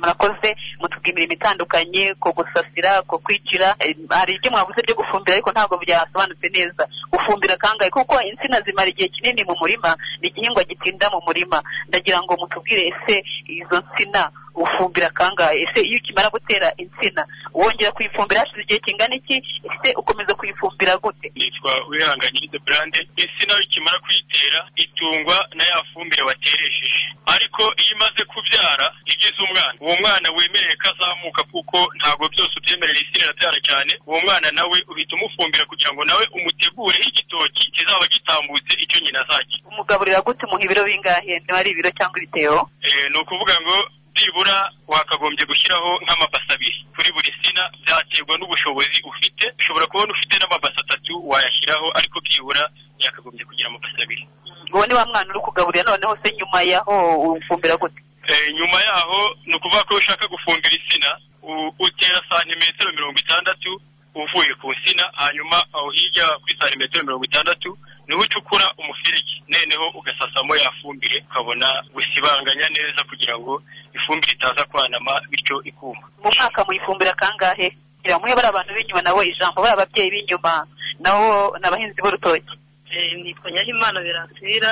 murakoze mutubwira imirimo itandukanye ko gusasira ko kwicira eh, hari ibyo mwabuze byo gufumbira ariko ntabwo byasobanutse neza gufumbira kangahe kuko insina zimara igihe kinini mu murima ni igihingwa gitinda mu murima ndagira ngo mutubwire ese izo nsina ufumbira kangahe ese iyo ukimara gutera insina wongera kuyifumbira hashize igihe kingana iki ese ukomeza kuyifumbira gute yitwa uwihanganye de brande insina ikimara kuyitera itungwa na ya fumbire wateresheje ariko iyo imaze kubyara igize umwana uwo mwana wemerewe ko azamuka kuko ntabwo byose ubyemerera insina irabyara cyane uwo mwana nawe uhita umufumbira kugira ngo nawe umutegureho igitoki kizaba gitambutse icyo nyina azajya umugaburira gute umuha ibiro bingahe niba ari ibiro cyangwa ibitebo Eh, ni ukuvuga ngo byibura wakagombye gushyiraho nk'amabasa abiri kuri buri sina byaterwa n'ubushobozi ufite ushobora kubona ufite n'amabasa atatu wayashyiraho ariko byibura yakagombye kugira amabasa abiri ngo ni wa mwana uri kugaburira noneho se nyuma yaho ufumbira gute Eh, nyuma yaho ni ukuvuga ko ushaka gufumbira insina u- utera santimetero mirongo itandatu uvuye ku nsina hanyuma aho hirya kuri santimetero mirongo itandatu niho ucukura umufirigi noneho ugasasamo ya fumbire ukabona gusibanganya neza kugira ngo ifumbire itaza kwanama bityo ikuma mu mwaka muyifumbira kangahe kugira muhe bari abantu b'inyuma nabo ijambo bari ababyeyi b'inyuma nabo ni abahinzi b'urutoki Eh, nitwa nyahimana beransira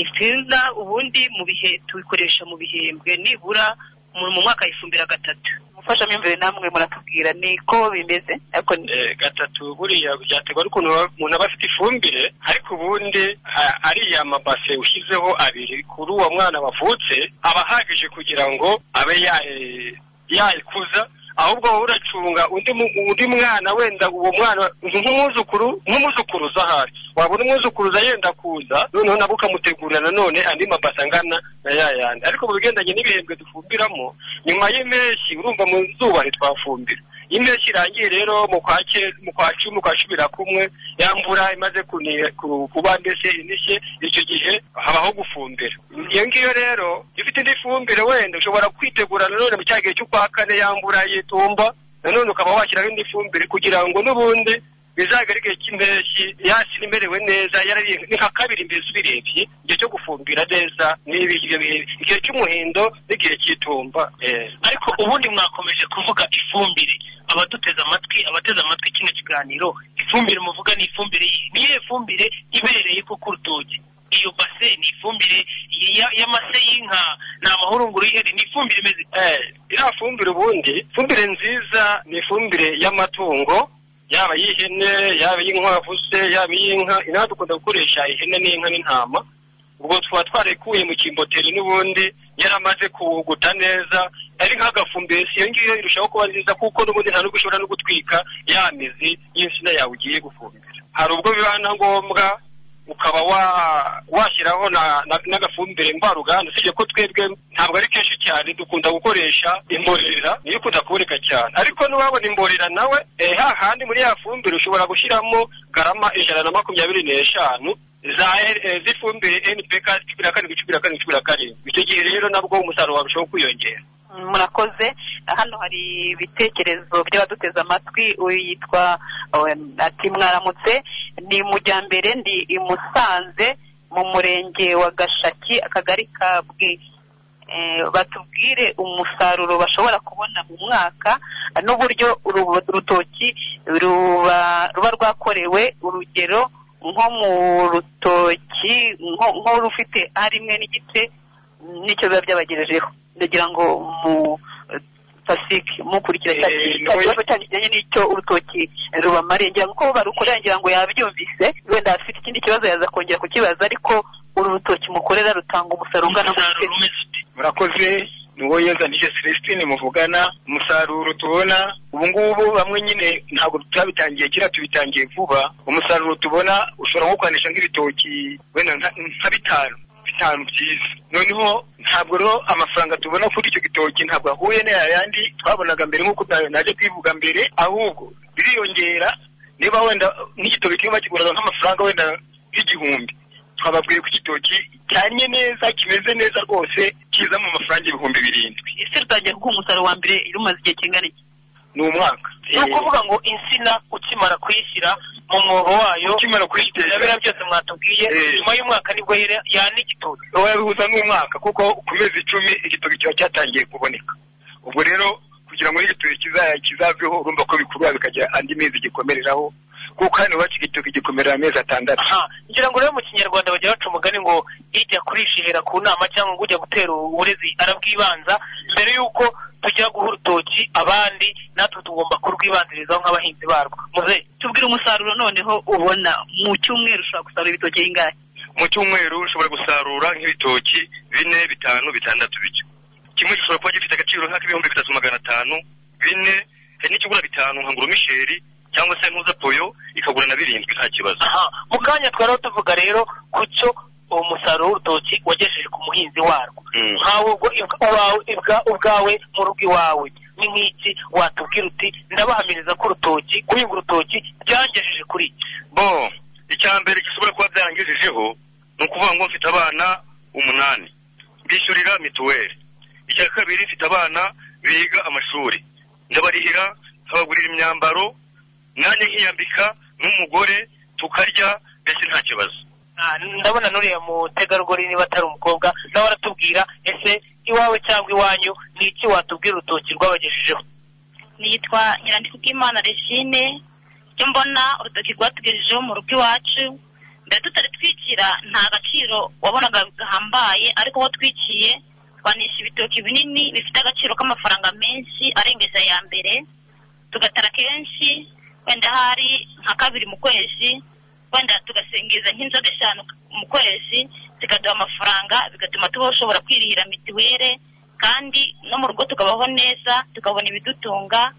insina ubundi mu bihe tubikoresha mu bihembwe nibura mu- mu mwaka yifumbira gatatu umufashamyumvire namwe muratubwira niko bimeze ariko ni Eh, gatatu buriya byaterwa n'ukuntu aba- umuntu aba afite ifumbire ariko ubundi a- ariya mabase ushyizeho abiri kuri uwo mwana wavutse aba ahagije kugira ngo abe yayi- yayikuza ahubwo wowe uracunga undi mu- undi mwana wenda uwo mwana nk'umwuzukuru nk'umuzukuruza ahari wabona umwuzukuruza yenda kuza noneho nabo ukamutegurira nanone andi mabase angana na ya yandi ariko mu bigendanye n'ibihembwe dufumbiramo nyuma y'impeshyi urumva mu zuba ntitwafumbira impeshyi irangiye rero mu kwa cye- mu kwa cumi mu kwa cumi na kumwe ya mvura imaze kuni- ku- kuba mbese inishye icyo gihe habaho gufumbira iyo ngiyo rero iyo ufite indi fumbire wenda ushobora kwitegura nanone mu cya gihe cy'ukwa kane ya mvura y'itumba nanone ukaba washyiraho indi fumbire kugira ngo n'ubundi bizagere igihe cy'impeshyi yasi imerewe neza yarariye ni nka kabiri mbese ubirebye igihe cyo gufumbira neza n'ibi ibyo bihe igihe cy'umuhindo n'igihe cy'itumba eh. ariko ubundi mwakomeje kuvuga ifumbire abaduteze amatwi abateze amatwi kino kiganiro ifumbire muvuga ni ifumbire yihe? ni iyihe fumbire ibereye ko ku rutoki iyo base ni ifumbire ya- y'amase y'inka ni amahurunguru y'ihene ni ifumbire imeze Eh, iriya fumbire ubundi fumbire nziza ni ifumbire y'amatungo yaba y'ihene yaba iy'inkwavu se yaba iy'inka inaha dukunda gukoresha ihene n'inka n'intama ubwo tuba twarekuye mu kimboteri n'ubundi yaramaze kuwuguta neza ari nk'agafumbire si iyo ngiyo irushaho kuba nziza kuko n'ubundi nta n'ubwo ushobora no gutwika ya mizi y'insina yawe ugiye gufumbira hari ubwo biba na ngombwa ukaba wa washyiraho na- na- n'agafumbire mvaruganda usibye ko twebwe ntabwo ari kenshi cyane dukunda gukoresha imborera niyo ikunda kuboneka cyane ariko n'uwabona imborera nawe eh, hahandi muri ya fumbire ushobora gushyiramo garama ijana na makumyabiri n'eshanu za L- eh, z'ifumbire npk cumi na karindwi cumi na karindwi cumi na karindwi icyo gihe rero nabwo umusaruro warushaho kwiyongera murakoze hano hari ibitekerezo by'abaduteze amatwi uyu yitwa eh, ati mwaramutse ni mujyambere ndi i Musanze mu murenge wa Gashaki akagari ka Bwi Eh, batubwire umusaruro bashobora kubona mu mwaka eh, n'uburyo uru- urutoki ruba ruba rwakorewe urugero nko mu rutoki nko- nk'urufite aha rimwe n'igice nicyo biba byabagejejeho ndagira ngo mu pasike mukurikira cya Eh, cya kibazo cyanyu kijyanye n'icyo urutoki rubamariye ngira ngo uko barukorera ngira ngo yabyumvise wenda afite ikindi kibazo yaza kongera kukibaza ariko uru rutoki mukorera rutanga umusaruro ungana gute murakoze ni wowe yozanije celestine muvugana umusaruro tubona ubu ngubu bamwe nyine ntabwo twabitangiye kera tubitangiye vuba umusaruro tubona ushobora nko kwanisha nk'ibitoki wenda nka nka bitanu bitanu byiza noneho ntabwo rero amafaranga tubona kuri icyo gitoki ntabwo ahuye n'aya yandi twabonaga mbere nk'uko na- naje kubivuga mbere ahubwo biriyongera niba wenda n'igitoki kimwe bakiguraga nk'amafaranga wenda nk'igihumbi twababwiye ko igitoki cyanye neza kimeze neza rwose kiza mu mafaranga ibihumbi birindwi ese rutangiye kuguha umusaruro wa mbere rumaze igihe kingana iki ni umwaka ni ukuvuga ngo insina ukimara kuyishyira mu mwobo wayo ukimara kuyitera biriya byose mwatubwiye nyuma y'umwaka nibwo yera- yana igitoki wabihuza n'umwaka kuko ku mezi icumi igitoki kiba cyatangiye kuboneka ubwo rero kugira ngo n'igitoki kiza- kizaveho urumva ko bikurura bikajya andi mezi gikomereraho kuko hano iwacu igitoki gikomerera amezi atandatu ngira ngo rero mu kinyarwanda bajya baca umugani ngo ijya kurisha ihera ku nama cyangwa ngo ujya gutera uburezi arabwibanza mbere y'uko tujya guha urutoki abandi natwe tugomba kurwibanzirizaho nk'abahinzi barwo muze tubwire umusaruro noneho ubona mu cyumweru ushobora gusarura ibitoki bingahe mu cyumweru ushobora gusarura nk'ibitoki bine bitanu bitandatu bityo kimwe gishobora kuba gifite agaciro nk'ak'ibihumbi bitatu magana atanu bine hari n'ikigura bitanu nka nguru misheri cyangwa se ntuza poyo ikagura na birindwi nta kibazo aha mu kanya twari tuvuga rero ku cyo uwo musaruro w'urutoki wagejeje ku muhinzi warwo nkawe ubwo ibwa- uwawe ibwa- ubwawe mu rugo iwawe ni nk'iki watubwira uti ndabahamiriza ko urutoki guhinga urutoki byangejeje kuri iki bo icya mbere gishobora kuba byarangejejeho ni ukuvuga ngo mfite abana umunani bishyurira mituweli icya kabiri mfite abana biga amashuri ndabarihira nkabagurira imyambaro nanjye nkiyambika nk'umugore tukarya mbese nta kibazo Ah, ndabona nuriya mutegarugori niba atari umukobwa nawe aratubwira ese iwawe cyangwa iwanyu ni iki watubwira urutoki rwabagejejeho nitwa nyirandikubwimana regine icyo mbona urutoki rwatugejejeho mu rugo iwacu mbere tutari twikira nta gaciro wabonaga gahambaye ariko uwo twikiye twanisha ibitoki binini bifite agaciro k'amafaranga menshi arengeje aya mbere tugatara kenshi wenda hari nka kabiri mu kwezi wenda tugasingiza nk'inzoga eshanu mu kwezi zikaduha amafaranga bigatuma tushobora kwirihira mituweli kandi no mu rugo tukabaho neza tukabona ibidutunga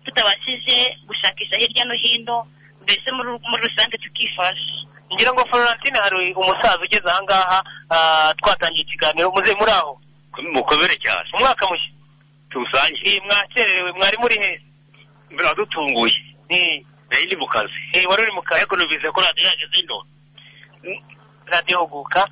tutabashije gushakisha hirya no hino mbese muri muri rusange tukifasha ngira ngo florentine hari umusaza ugeze ahangaha ah, twatangiye ikiganiro muze muri aho mukomere cyane umwaka mushya tuwusangire Eh, mwakerewe mwari muri he biradutunguye nayo ni mu kazi wari uri mu kazi ariko numvise ko radiyo yageze ino radiyo huguka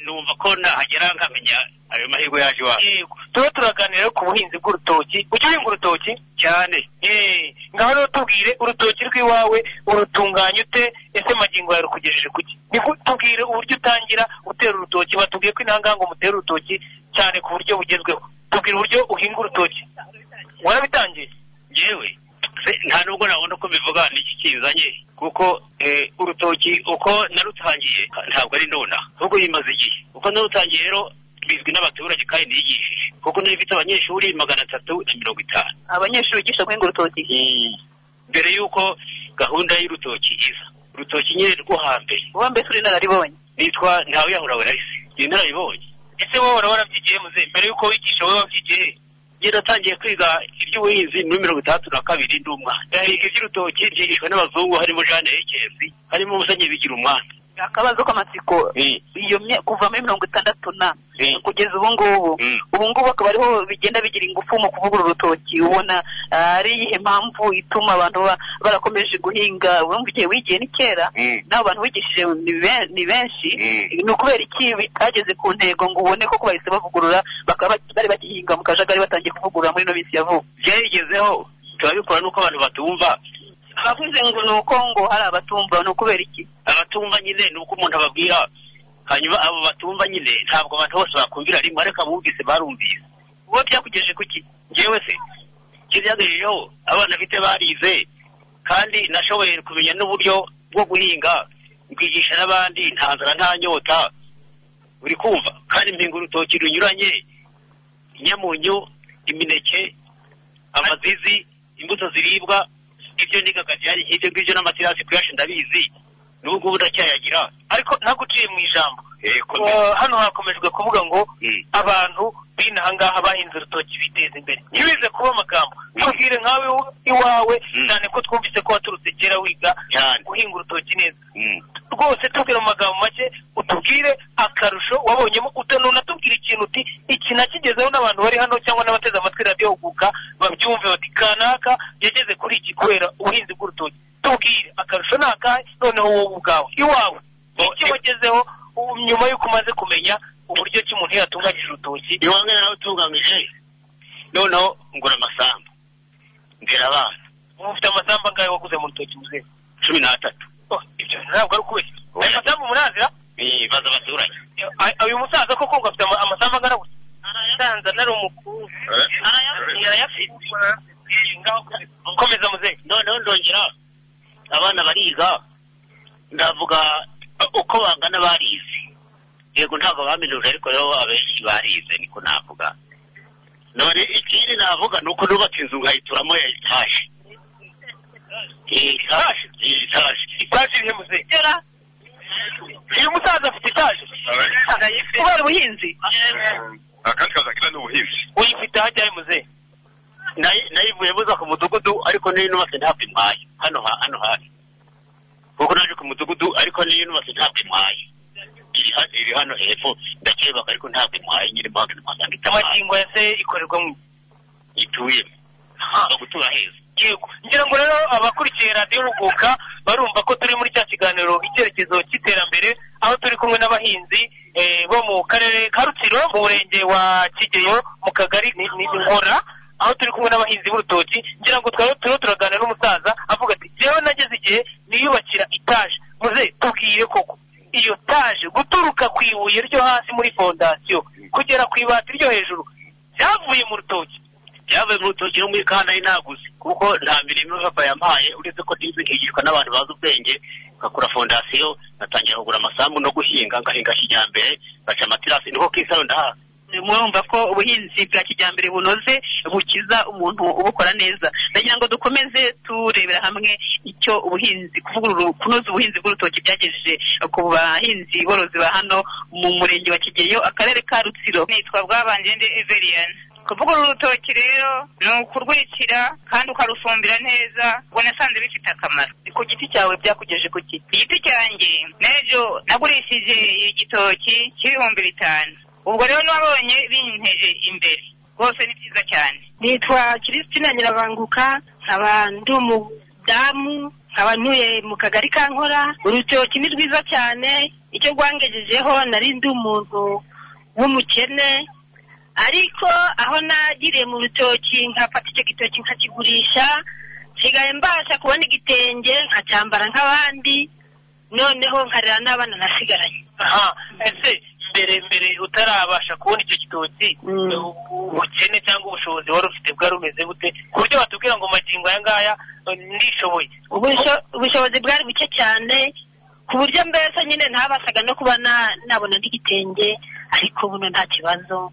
numva ko nahagera nkamenya ayo mahirwe yaje iwacu Yego. tuba turaganira ku buhinzi bw'urutoki ujya uhinga urutoki cyane Eh, ngaho rero tubwire urutoki rw'iwawe urutunganya ute ese magingo yawe rukugejeje kuki niko tubwire uburyo utangira gutera urutoki batubwiye ko intanganga umutera urutoki cyane ku buryo bugezweho tubwire uburyo uhinga urutoki warabitangiye yewe nta nubwo nabona ko bivuga n'iki kinzanye kuko eh, urutoki uko narutangiye ntabwo ari nona ahubwo bimaze igihe uko narutangiye rero bizwi n'abaturage kandi niyigishije kuko nari mfite abanyeshuri magana atatu na mirongo itanu abanyeshuri bigisha guhinga urutoki mbere y'uko gahunda y'urutoki iza urutoki nyine rwo hambere uba mbese uri inararibonye nitwa ntawe yahura warahise ni narabibonye ese wowe uraba warabyigiye muze mbere y'uko wigisha wowe wabyigiye njye natangiye kwiga iby'ubuhinzi muri mirongo itandatu na kabiri ndi umwana ndahiga iby'urutoki byigishwa n'abazungu harimo Jeanne Hekesi harimo Musenye bigira umwana akabazo k'amatsiko iyo mye- kuva muri mirongo itandatu na kugeza ubu ngubu ubu ngubu akaba ariho bigenda bigira ingufu mu kuvugurura urutoki ubona ah, ari iyihe mpamvu ituma abantu ba- barakomeje guhinga urumva igihe wigiye ni kera nawe abantu wigishije ni be- ni benshi ni ukubera iki bitageze ku ntego ngo ubone koko bahise bavugurura bakaba bak- bari bagihinga mu kajagari batangiye kuvugurura muri ino minsi ya vuba byayigezeho turabikora nuko abantu batumva abavuze ngo ni uko ngo hari abatumva ni ukubera iki abatumva nyine ni uko umuntu ababwira hanyuma abo batumva nyine ntabwo abantu bose bakumvira rimwe ariko abumvise barumvise wowe byakugejeje kuki njyewe se kibyagariyeho abana bite barize kandi nashoboye kumenya n'uburyo bwo guhinga nkwigisha n'abandi nta nzara nta nyota uri kumva kandi mpinga urutoki runyuranye inyamunyu imineke amazizi imbuto ziribwa ibyo nigaga byari nk'ibyo ngibyo n'amaterasi kuyasha ndabizi n'ubu ngubu ndacyayagira ariko ntaguciye mu ijambo yego Eh, hano hakomejwe kuvuga ngo abantu b'inaha ngaha bahinze urutoki biteza imbere ntibize kuba amagambo tubwire nkawe iwawe cyane ko twumvise ko waturutse kera wiga guhinga urutoki neza rwose tubwire mu magambo make utubwire akarusho wabonyemo utanunatubwira ikintu uti iki nakigezeho n'abantu bari hano cyangwa n'abateze amatwi radiyo huguka babyumve bati kanaka yageze kuri iki kubera ubuhinzi bw'urutoki tubwire akarusho ni akahe noneho wowe ubwawe iwawe iki wagezeho ubu nyuma y'uko umaze kumenya uburyo ki umuntu yatunganyije urutoki iwange narawutunganyije noneho ngura amasambu ndera abana ubu ufite amasambu angahe waguze mu rutoki muzehe cumi n'atatu Oh, ibyo ntabwo ari ukubeshya ayo masambu murazira baza abaturage Ay- uyu musaza koko ngo afite ama- amasambu angana gusa arayasanza nari umukuru arayafite komeza muzehe noneho ndongera abana bariga ndavuga uko bangana barize yego ntabwo baminuje ariko rero abenshi barize niko navuga none ikindi navuga ni uko nubatse inzu nkayituramo ya etaje etaje etaje etaje irihe muzehe uyu musaza afite etaje kubera ubuhinzi akandi kazi akina ni ubuhinzi uyifite hajyaye muzehe nayivuye buza ku mudugudu ariko niyo nubatse ntabwo impaye hano ha- hano hafi kuko naje ku mudugudu ariko niyo nubatse ntabwo impaye iri ha- iri hano hepfo ndakebaka ariko ntabwo impaye nyine mpamvu ntimasanga itamaye amagingo yase ikorerwa mu ituyemo no gutura heza yego ngira ngo rero abakurikiye radiyo huguka barumva ko turi muri cya kiganiro icyerekezo cy'iterambere aho turi kumwe n'abahinzi eh, bo mu karere ka rutsiro mu murenge wa kigeyo mu kagari ni ni- ni nkora aho turi kumwe n'abahinzi b'urutoki ngira ngo twari turiho turaganira n'umusaza avuga ati jyewe nageze igihe niyubakira itaje muze tubwire koko iyo taje guturuka ku ibuye ryo hasi muri fondasiyo kugera ku ibati ryo hejuru byavuye mu rutoki byavuye mu rutoki no muri kanari naguze kuko nta mirimo papa yampaye uretse ko nize nkigishwa n'abantu bazi ubwenge ngakora fondasiyo ngatangira kugura amasambu no guhinga ngahinga kijyambere ngaca amaterasi niko kisaro ndahaha murumva ko ubuhinzi bwa kijyambere bunoze bukiza umuntu ubukora neza ndagira ngo dukomeze turebera hamwe icyo ubuhinzi kuvugurura kunoza ubuhinzi bw'urutoki byagejeje ku bahinzi borozi ba hano mu murenge wa kigeyo akarere ka rutsiro nitwa bwabanje everiyani kuvugurura urutoki rero ni ukurwikira kandi ukarufumbira neza ubwo nasanze bifite akamaro ku giti cyawe byakugejeje ku giti igiti cyanjye n'ejo nagurishije igitoki cy'ibihumbi bitanu ubwo rero nabonye binteje imbere rwose ni byiza cyane nitwa kiristina nyirabanguka nkaba ndi umudamu nkaba ntuye mu kagari ka nkora urutoki ni rwiza cyane icyo rwangejejeho nari ndi umuntu w'umukene ariko aho nagiriye mu rutoki nkafata icyo gitoki nkakigurisha nsigaye mbasha kubona igitenge nkacyambara nk'abandi noneho nkarera n'abana nasigaranye aha ese mbere mbere utarabasha kubona icyo gitoki ubukene cyangwa ubushobozi wari ufite bwari bumeze gute ku buryo batubwira ngo magingo aya ngaya eh, nishoboye Ubusho- ubushobozi bwari buke cyane ku buryo mbese nyine ntabasaga no kuba na- nabona n'igitenge ariko buno nta kibazo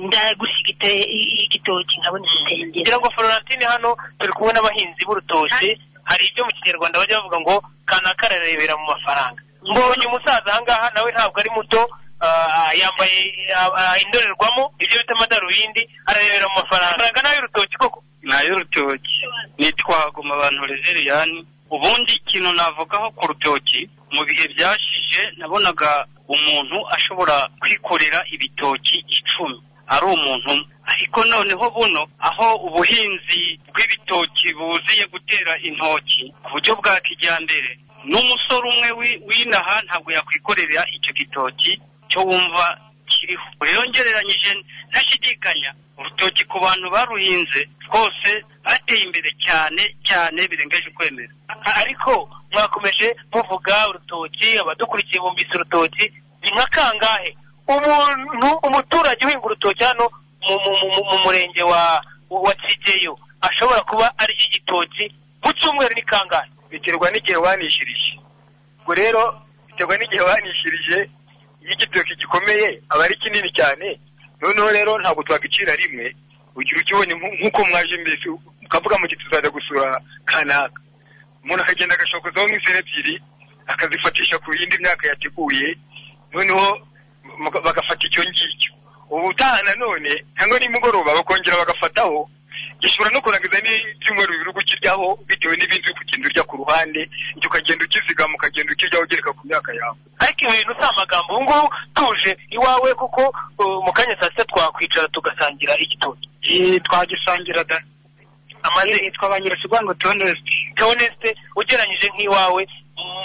ndagusiga igitoki nkabona igitenge kugira ngo florentine hano turi kumwe n'abahinzi b'urutoki hari ibyo mu kinyarwanda bajya bavuga ngo kanaka ararebera mu mafaranga mbonye umusaza ahangaha nawe ntabwo ari muto ah, yambaye ah, ah, indorerwamo ibyo bita amadarubindi ararebera mu mafaranga Amafaranga ni ay'urutoki koko n'ay'urutoki nitwa haguma abantu rezeriyani ubundi ikintu navugaho ku rutoki mu bihe byashize nabonaga umuntu ashobora kwikorera ibitoki icumi ari umuntu umwe ariko noneho buno aho ubuhinzi bw'ibitoki buziye gutera intoki ku buryo bwa kijyambere n'umusore umwe wi- w'inaha ntabwo yakwikorera icyo gitoki cyo wumva kiriho rero ngereranyije ntashidikanya urutoki ku bantu baruhinze rwose bateye imbere cyane cyane birengeje ukwemera ariko mwakomeje muvuga urutoki abadukurikiye bumvise urutoki ni nka kangahe umuntu umuturage uhinga urutoki hano mu, mu, mu, mu, mu murenge wa wa kigeyo ashobora kuba arya igitoki mu cyumweru ni kangahe biterwa n'igihe wanishirije ubwo rero biterwa n'igihe wanishirije iyo igitoki gikomeye aba ari kinini cyane noneho rero ntabwo twagicira rimwe ugira ukibonye nku- nk'uko mwaje mbese ukavuga mu gihe tuzajya gusura kanaka umuntu akagenda agashokozaho nk'izina ebyiri akazifatisha ku yindi myaka yateguye noneho muka- bagafata icyo ngicyo ubutaha nanone cyangwa nimugoroba bakongera bagafataho gishobora no kurangiza n'ibyumweru bibiri uba ukiryaho bitewe n'ibindi uri kugenda urya ku ruhande ibyo ukagenda ukizigama ukagenda ukiryaho ugereka ku myaka yawe ariko ibintu si amagambo ubu ngubu tuje iwawe kuko uh, mu kanya saa sita twakwicara tugasangira igitoki twagisangira da amaze yitwa banyirasirwa ngo toneste toneste ugereranyije nk'iwawe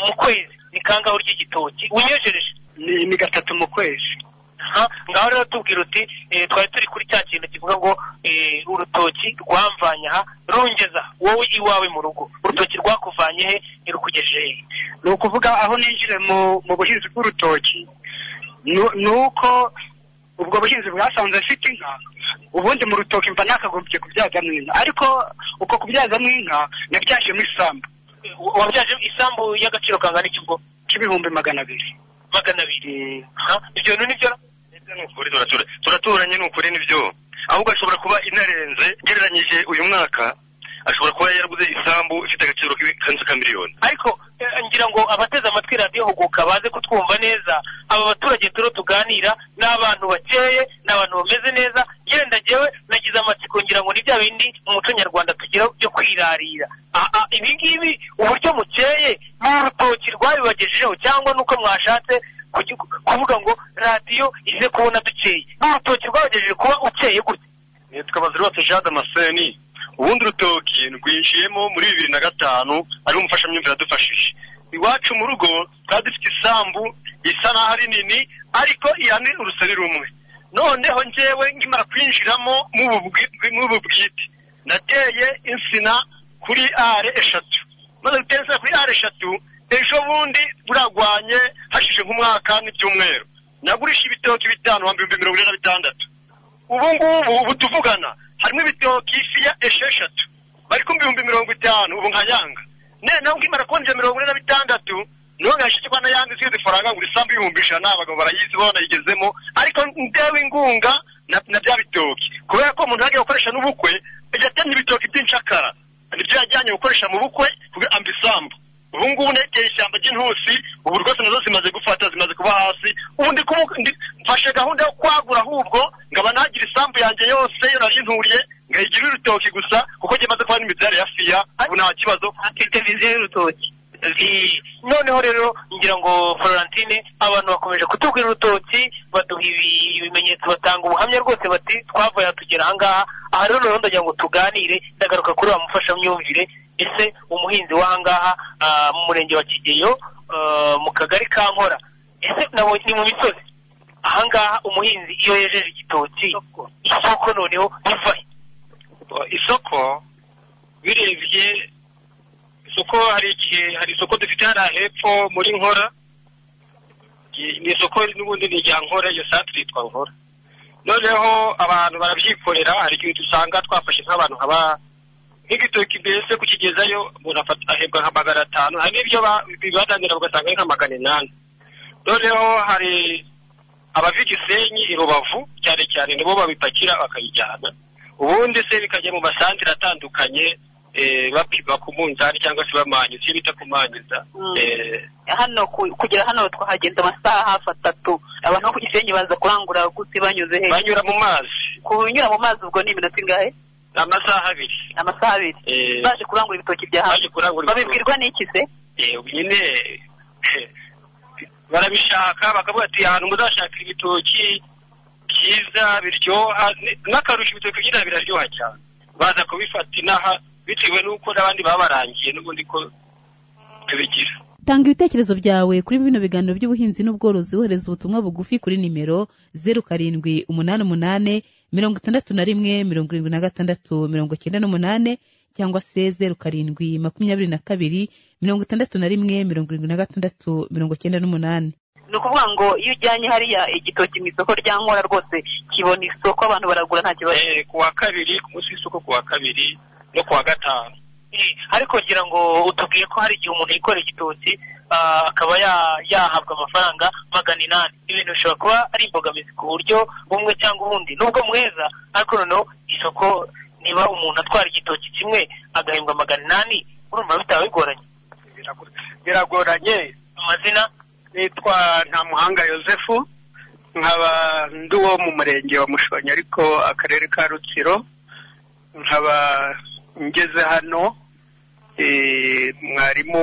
mu kwezi ni kangahe urya igitoki unyejereje ni, ni gatatu mu kwezi aha ngaho rero tubwira uti eh, twari turi kuri cya kintu kivuga ngo eh, urutoki rwamvanye aha rungeza wowe iwawe mu rugo urutoki rwakuvanye he ni rukugejeje he ni ukuvuga aho ninjire mu mu buhinzi bw'urutoki nu- ni uko ubwo buhinzi bwasanze mfite inka ubundi mu rutoki mba nakagombye kubyazamo inka ariko uko kubyazamo inka nabyajemo isambu wabyaje isambu y'agaciro kangana iki ubwo k'ibihumbi magana abiri magana abiri aha ibyo bintu nibyo ukuri turatura turaturanye ni ukuri nibyo ahubwo ashobora kuba inarenze ugereranyije uyu mwaka ashobora kuba yaraguze isambu ifite agaciro k'ibikanu ka miliyoni ariko eh, ngira ngo abateze amatwi radiyo huguka baze kutwumva neza aba baturage turo tuganira ni abantu bakeye ni abantu bameze neza yenda jyewe nagize amatsiko ngira ngo ni bya bindi mu muco nyarwanda tugira byo kwirarira Ah, ah, ibi ngibi uburyo mukeye ni urutoki rwabibagejejeho cyangwa nuko mwashatse kugi- kuvuga ngo radiyo ize kubona dukeye ni urutoki rwabagejeje kuba ukeye gutya nitwa bazirwatse jean damascene ubundi urutoki rwinjiyemo muri bibiri na gatanu ari umufashamyumvire yadufashije iwacu mu rugo twari dufite isambu isa naho ari nini ariko iya ni urusobe rumwe noneho njyewe nkimara kwinjiramo mu bubwi- mu bubwite nateye insina kuri are eshatu maze gutera insina kuri are eshatu ejo bundi buragwanye hashize nk'umwaka n'ibyumweru nagurisha ibitoki bitanu ibihumbi mirongo ine na bitandatu ubu ngubu ubu tuvugana harimo ibitoki fiya esheshatu bari ku bihumbi mirongo itanu ubu nkayanga none nawe nkimara kubona mirongo ine na bitandatu niho ngashyize kwa n'ayandi zindi faranga ngo isambu y'ibihumbi ijana abagabo barayizi bo banayigezemo ariko ndewe ingunga na- na bya bitoki kubera ko umuntu yagiye gukoresha n'ubukwe yatemye ibitoki by'incakara nibyo yajyanye gukoresha mu bukwe kugira amba isambu ubu ngubu negeye ishyamba ry'intusi ubu rwose nazo zimaze gufata zimaze kuba hasi ubu ndi kubu- ndi- mfashe gahunda yo kwagura ahubwo ngaba nagira isambu yanjye yose yo narinturiye ngayigira urutoki gusa kuko njye maze kubona imibyare ya fiya ubu nta kibazo mfite viziyo y'urutoki noneho rero ngira ngo florentine abantu bakomeje kutubwira urutoki baduha ibi- ibimenyetso batanga ubuhamya rwose bati twavuye aha tugera ahangaha aha rero noneho ndagira ngo tuganire ndagaruka kuri wa mufashamyumvire ese umuhinzi w'ahangaha ah, mu murenge wa kigeyo ah, mu kagari ka nkora ese nabonye ni mu misozi ahangaha umuhinzi iyo yejeje igitoki isoko noneho riva he? isoko birebye isoko hari igihe hari isoko dufite hariya hepfo muri nkora Ni- ni isoko n'ubundi ni irya nkora iyo santire yitwa nkora noneho abantu barabyikorera hari igihe dusanga twafashe nk'abantu nkaba nk'igitoki mbese kukigezayo umuntu afata- ahembwa nka magana atanu hari n'ibyo ba- bibadanira bagasanga ari nka magana inani noneho hari abava i Gisenyi i Rubavu cyane cyane nibo babipakira bakayijyana ubundi se bikajya mu masantire atandukanye eh, bapima ku munzani cyangwa se bamanyiza iyo bita kumanyiza eh, hano ku- kugera hano twahagenze amasaha hafi atatu abantu bo ku gisenyi baza kurangura gute banyuze he banyura mu mazi kunyura mu mazi ubwo ni iminota ingahe amasaha abiri amasaha abiri Eh. baje kurangura ibitoki bya hano babibwirwa n'iki se eh, nyine eh, barabishaka bakavuga ati ahantu muzashakira ibitoki byiza biryoha ni- n'akarusho ibitoki byiza biraryoha cyane baza kubifata inaha bitewe n'uko n'abandi baba barangiye n'ubundi ko tubigira tanga ibitekerezo byawe kuri bino biganiro by'ubuhinzi n'ubworozi wohereza ubutumwa bugufi kuri nimero zeru karindwi umunani umunani mirongo itandatu na rimwe mirongo irindwi na gatandatu mirongo cyenda n'umunani cyangwa se zeru karindwi makumyabiri na kabiri mirongo itandatu na rimwe mirongo irindwi na gatandatu mirongo cyenda n'umunani ni ukuvuga ngo iyo ujyanye hariya igitoki mu isoko rya nkora rwose kibona isoko abantu baragura nta kibazo Eh, ku wa kabiri ku munsi w'isoko ku wa kabiri no ku wa gatanu Eh, ariko ngira ngo utubwiye ko hari igihe umuntu yikorera igitoki ah, akaba ya- yahabwa amafaranga magana inani ibintu bishobora kuba ari imbogamizi ku buryo bumwe cyangwa ubundi nubwo muheza ariko noneho isoko niba umuntu atwara igitoki kimwe agahembwa magana inani urumva bitaba bigoranye biragoranye amazina nitwa ntamuhanga yosefu nkaba ndi uwo mu murenge wa mushonyi ariko akarere ka rutsiro nkaba ngeze hano eh, mwarimu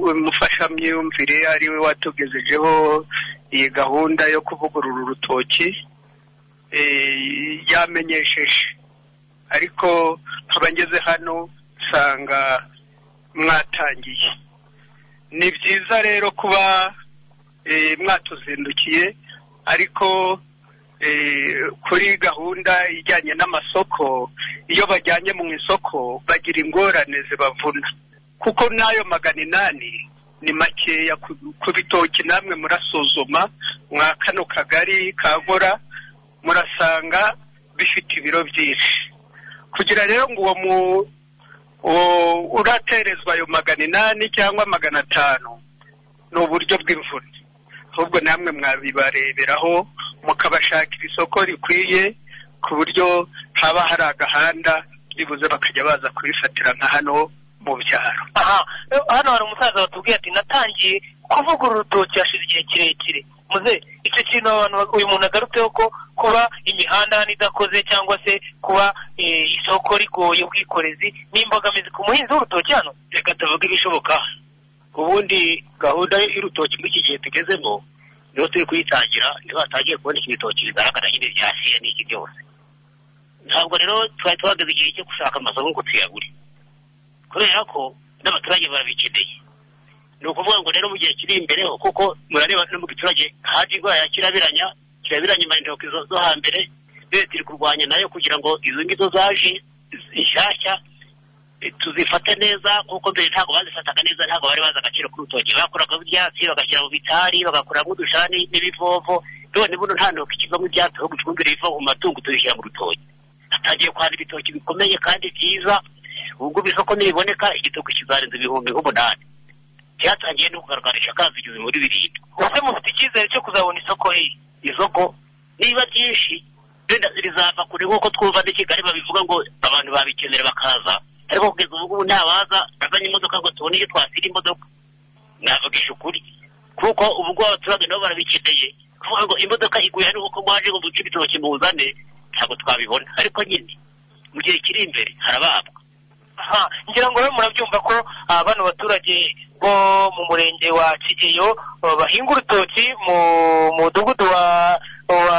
w'umufashamyumvire ari we watugejejeho iyi gahunda yo kuvugurura urutoki eh, yamenyesheje ariko nkaba ngeze hano nsanga mwatangiye ni byiza rero kuba eh, mwatuzindukiye ariko eh, kuri gahunda ijyanye n'amasoko iyo bajyanye mu isoko bagira ingorane zibavuna kuko n'ayo magana inani ni makeya ku- ku bitoki namwe murasuzuma mwa kano kagari ka nkora murasanga bifite ibiro byinshi kugira rero ngo uwo mu uwo uraterezwa ayo magana inani cyangwa magana atanu ni uburyo bw'imvune ahubwo namwe mwabibareberaho mukabashakira isoko rikwiye ku buryo haba hari agahanda nibuze bakajya baza kubifatira nka hano mu byaro aha eh, hano hari umusaza watubwiye ati natangiye kuvugurura urutoki hashize igihe kirekire muze icyo kintu abantu ba- uyu muntu agarutseho ko kuba imihanda hano idakoze cyangwa se kuba eh, isoko rigoye ubwikorezi ni imbogamizi ku muhinzi w'urutoki hano reka tuvuge ibishoboka ubundi gahunda y'urutoki muri iki gihe tugezemo niho turi kuyitangira niho hatangiye kubona iki bitoki bigaragara nyine bya siya n'iki byose ntabwo rero twari tuhageze igihe cyo gushaka amasoko ngo tuyagure kubera ko n'abaturage barabikeneye ni ukuvuga ngo rero mu gihe kiri imbere kuko murareba no mu giturage haje indwara ya kirabiranya kirabiranya imara indoki zo zo hambere leta iri kurwanya nayo kugira ngo izo ngizo zaje nshyashya eh, tuzifate neza kuko mbere ntabwo bazifataga neza ntabwo bari bazi agaciro k'urutoki bakuragamo ibyatsi bagashyira mu bitari bagakuramo udushani n'ibivovo none buno nta ntoki kivamo ibyatsi ahubwo ifumbire iva mu matungo tubishyira mu rutoki hatangiye kwara ibitoki bikomeye kandi byiza ubwo bisoko nibiboneka igitoki kizarenza ibihumbi nk'umunani cyatangiye no kugaragarisha kazi igihumbi muri birindwi ubuse mufite icyizere cyo kuzabona isoko riri isoko niba ryinshi wenda rizava kure nk'uko twumva n'i kigali babivuga ngo abantu babikenera bakaza ariko kugeza ubu ngubu ntabaza bazanye imodoka ngo tubone iyo twasira imodoka navugisha ukuri kuko ubu ngubu abaturage nabo barabikeneye kuvuga ngo imodoka iguye hano kuko mwaje ngo duce ibitoki muzane ntabwo twabibona ariko nyine mu gihe kiri imbere harababwa aha ngira ngo rero murabyumva ko ah, bano baturage bo mu murenge wa kigeyo ah, bahinga urutoki mu mudugudu wa wa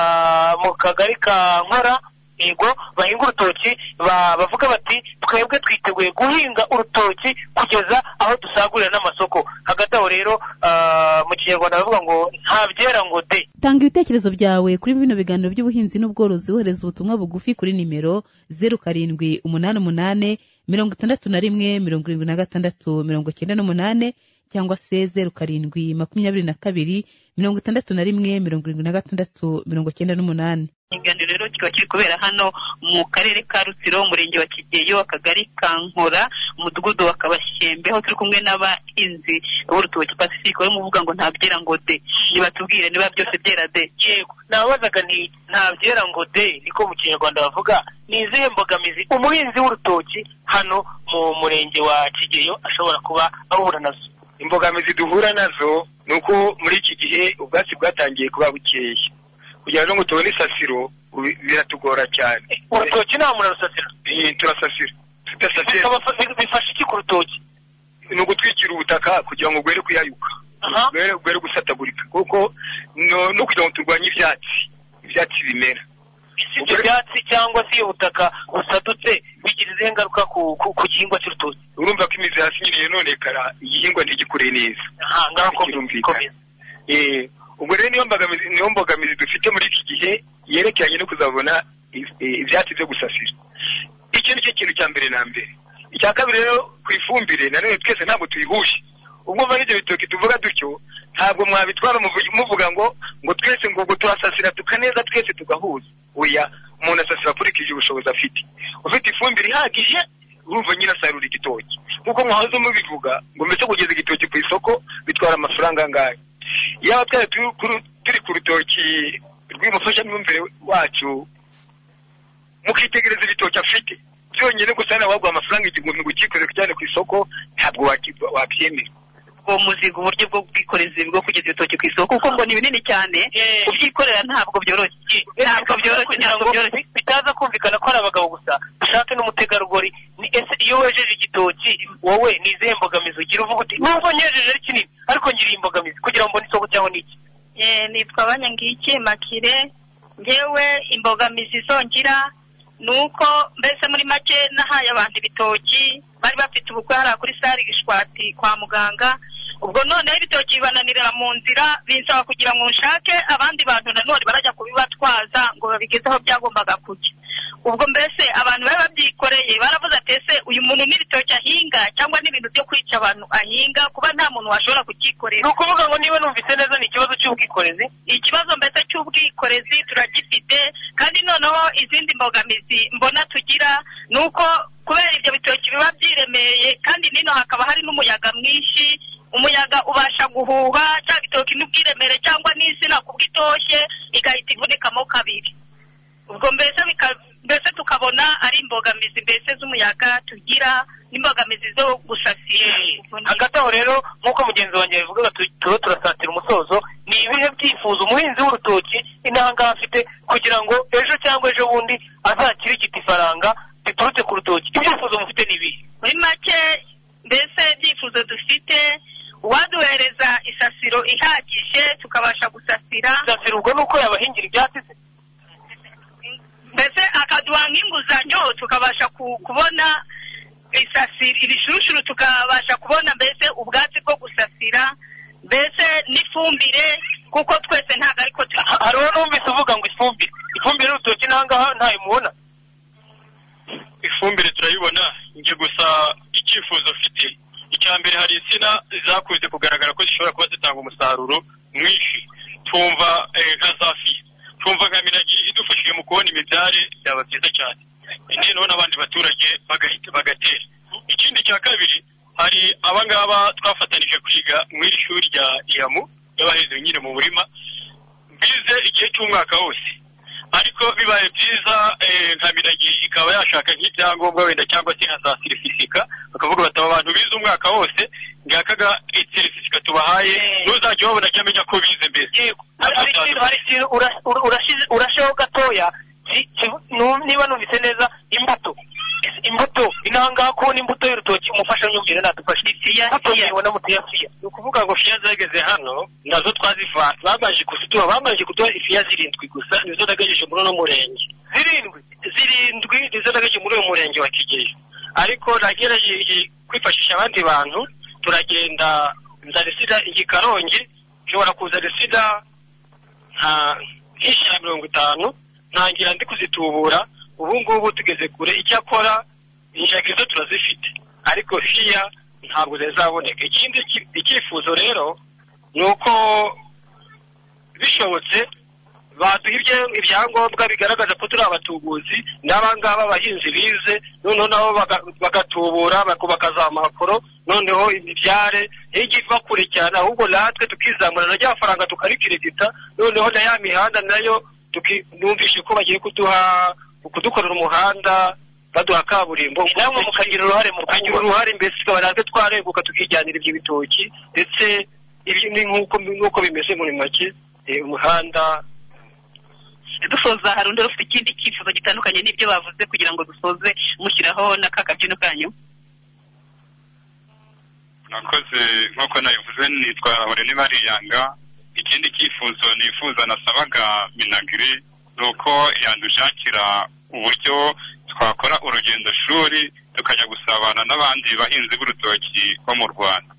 mu kagari ka nkora yego bahinga urutoki ba- bavuga bati twebwe twiteguye guhinga urutoki kugeza aho dusagurira n'amasoko hagati aho rero ah, mu kinyarwanda baravuga ngo nta byera ngo de tanga ibitekerezo byawe kuri bino biganiro by'ubuhinzi n'ubworozi wohereza ubutumwa bugufi kuri nimero zeru karindwi umunani umunani mirongo itandatu na rimwe mirongo irindwi na gatandatu mirongo cyenda n'umunane cyangwa se zeru karindwi makumyabiri na kabiri mirongo itandatu na rimwe mirongo irindwi na gatandatu mirongo cyenda n'umunani ikiganiro rero kikaba kiri kubera hano mu karere ka rutsiro umurenge wa kigeyo akagari ka nkora umudugudu wa kabashyembe aho turi kumwe n'abahinzi b'urutoki pacifique barimo kuvuga ngo nta byera ngo de nibatubwire niba byose byera de yego nabazaga ni nta byera ngo de niko mu kinyarwanda bavuga ni izihe mbogamizi umuhinzi w'urutoki hano mu murenge wa kigeyo ashobora kuba ahura nazo imbogamizi duhura nazo ni uko muri iki gihe ubwatsi bwatangiye kuba bukeya kugira ngo tubone isasiro ubi- biratugora cyane urutoki nta muntu arusasira Eh, turasasira tudasasira bifasha iki ku rutoki ni ugutwikira ubutaka kugira ngo gwere kuyayuka gwere gwere gusatagurika kuko no no kugira ngo turwanye ibyatsi ibyatsi bimera ibyo byatsi cyangwa se iyo butaka busadutse bigira izihe ngaruka ku ku- ku gihingwa cy'urutoki urumva ko imizi hasi nyine yononekara igihingwa ntigikure neza kirumvikana Eh, ubwo rero niyo mbogamizi niyo mbogamizi dufite muri iki gihe yerekeranye no kuzabona i- i- ibyatsi byo gusasira icyo ni cyo kintu cya mbere na mbere icya kabiri rero ku ifumbire na none twese ntabwo tuyihuje ubwo mva n'ibyo bitoki tuvuga dutyo ntabwo mwabitwara muvu- muvuga ngo ngo twese ngo ngo turasasira tukaneza twese tugahuza oya umuntu asasira akurikije ubushobozi afite ufite ifumbire ihagije urumva nyine asarura igitoki nk'uko mwahoze mubivuga ngo mbese kugeza igitoki ku isoko bitwara amafaranga angahe yaba twari turi ku- turi ku rutoki rw'umufashamyumvire wacu mukitegereza ibitoki afite byonyine gusa nawe waguha amafaranga igihumbi gukikorera ukijyane ku isoko ntabwo waki- wabyemera uwo muziga uburyo bwo bwikoreza bwo kugeza ibitoki ku isoko kuko ngo ni binini cyane kubyikorera ntabwo byoroshye ntabwo byoroshye ntabwo byoroshye bitaza kumvikana ko ari abagabo gusa ushake n'umutegarugori ni ese iyo wejeje igitoki wowe ni izihe mbogamizi ugira uvuga uti nubwo nyejeje ari kinini ariko ngira iyi mbogamizi kugira ngo mbone isoko cyangwa ni iki Eh, nitwa banyangiki makire ngewe imbogamizi zongira ni uko mbese muri make nahaye abantu ibitoki bari bafite ubukwe hariya kuri sare gishwati kwa muganga ubwo noneho ibitoki bibananirira mu nzira binsaba kugira ngo nshake abandi bantu nanone barajya kubibatwaza ngo babigeze aho byagombaga kujya ubwo mbese abantu bari babyikoreye baravuze ati ese uyu muntu n'ibitoki ahinga cyangwa n'ibintu byo kwica abantu ahinga kuba nta muntu washobora kucyikorera ni ukuvuga ngo niba numvise neza ni ikibazo cy'ubwikorezi ikibazo mbese cy'ubwikorezi turagifite kandi noneho izindi mbogamizi mbona tugira ni uko kubera ibyo bitoki biba byiremereye kandi nino hakaba hari n'umuyaga mwinshi umuyaga ubasha guhuha cya gitoki n'ubwiremere cyangwa n'insina kubwo itoshye igahita ivunikamo kabiri ubwo mbese bika- mbese tukabona ari imbogamizi mbese z'umuyaga tugira n'imbogamizi zo gusasira hagati aho rero nk'uko mugenzi wanjye yabivugaga tu- tuba turasatira umusozo ni ibihe byifuzo umuhinzi w'urutoki intanga afite kugira ngo ejo cyangwa ejo bundi azakirigite ifaranga riturutse ku rutoki ibyifuzo mufite ni ibihe muri make mbese ibyifuzo dufite uwaduhereza isasiro ihagije tukabasha gusasira isasiro ubwo ni uko yabahingira ibyatsi se mbese akaduha nk'inguzanyo tukabasha ku- kubona isasiro ibishuruturu tukabasha kubona mbese ubwatsi bwo gusasira kugisasira mbese n'ifumbire kuko twese ntabwo ariko hari uwo numvise uvuga ngo ifumbire ifumbire y'urutoki n'ahangaha ntayo mubona ifumbire turayibona njye gusa icyifuzo mfite icya mbere hari insina zakunze kugaragara ko zishobora kuba zitanga umusaruro mwinshi twumva eh, nka safi twumva nka minagi idufashije mu kubona imibyare byaba byiza cyane noneho n'abandi baturage bagahita bagatera ikindi cya kabiri hari abangaba twafatanije kwiga mu iri shuri rya iyamu y'abaheze nyine mu murima bize igihe cy'umwaka wose ariko bibaye byiza eh, nka minagi ikaba yashaka nk'ibyangombwa wenda cyangwa se nka za serifisika bakavuga bati aba bantu bize umwaka wose ngakaga serifisika tubahaye ntuzajya wabona ajya amenya ko bize mbere hari ikintu hari ikintu ura- ura- urashize- urasheho gatoya ki- ki- nu- niba numvise neza imbuto imbuto inanga kubona imbuto y'urutoki umufashamyumvire natufashe imbuto muyibona mu tuyafiya ni ukuvuga ngo fiya zageze hano nazo twazivana babanje kuziduha babanje kuduha ifiya zirindwi gusa nizo nagajeje muri uno murenge zirindwi zirindwi nizo nagajeje muri uyu murenge wa kigeyo ariko nagerageje kwifashisha abandi bantu turagenda nzarisida igikarongi nshobora kuzarisida nka nk'ijana mirongo itanu ntangira ndi kuzitubura ubu ngubu tugeze kure icyakora injaka izo turazifite ariko hiya ntabwo zizaboneka ikindi ki- icyifuzo rero ni uko bishobotse baduha ibya- ibyangombwa bigaragaza ko turi abatubuzi n'abangaba abahinzi bize noneho nabo baga- bagatubura bako- bakazaha amapuro noneho imibyare ijya iva kure cyane ahubwo natwe tukizamura na rya faranga tukarikiregita noneho na ya mihanda nayo tuki- numvishe ko bagiye kuduha kudukorera umuhanda baduha kaburimbo namwe mukagira uruhare mu kugira uruhare mbese tukaba natwe twareguka tukijyanira ibyo bitoki ndetse ibi ni nk'uko nk'uko bimeze muri make eh, umuhanda dusoza hari undi ufite ikindi cyifuzo gitandukanye n'ibyo bavuze kugira ngo dusoze mushyiraho na ka kabyino kanyu nakoze nk'uko nabivuze nitwa Horené Bariyanga ikindi cyifuzo nifuza nasabaga minagiri ni uko yadushakira uburyo twakora urugendo shuri tukajya gusabana n'abandi bahinzi b'urutoki bo mu Rwanda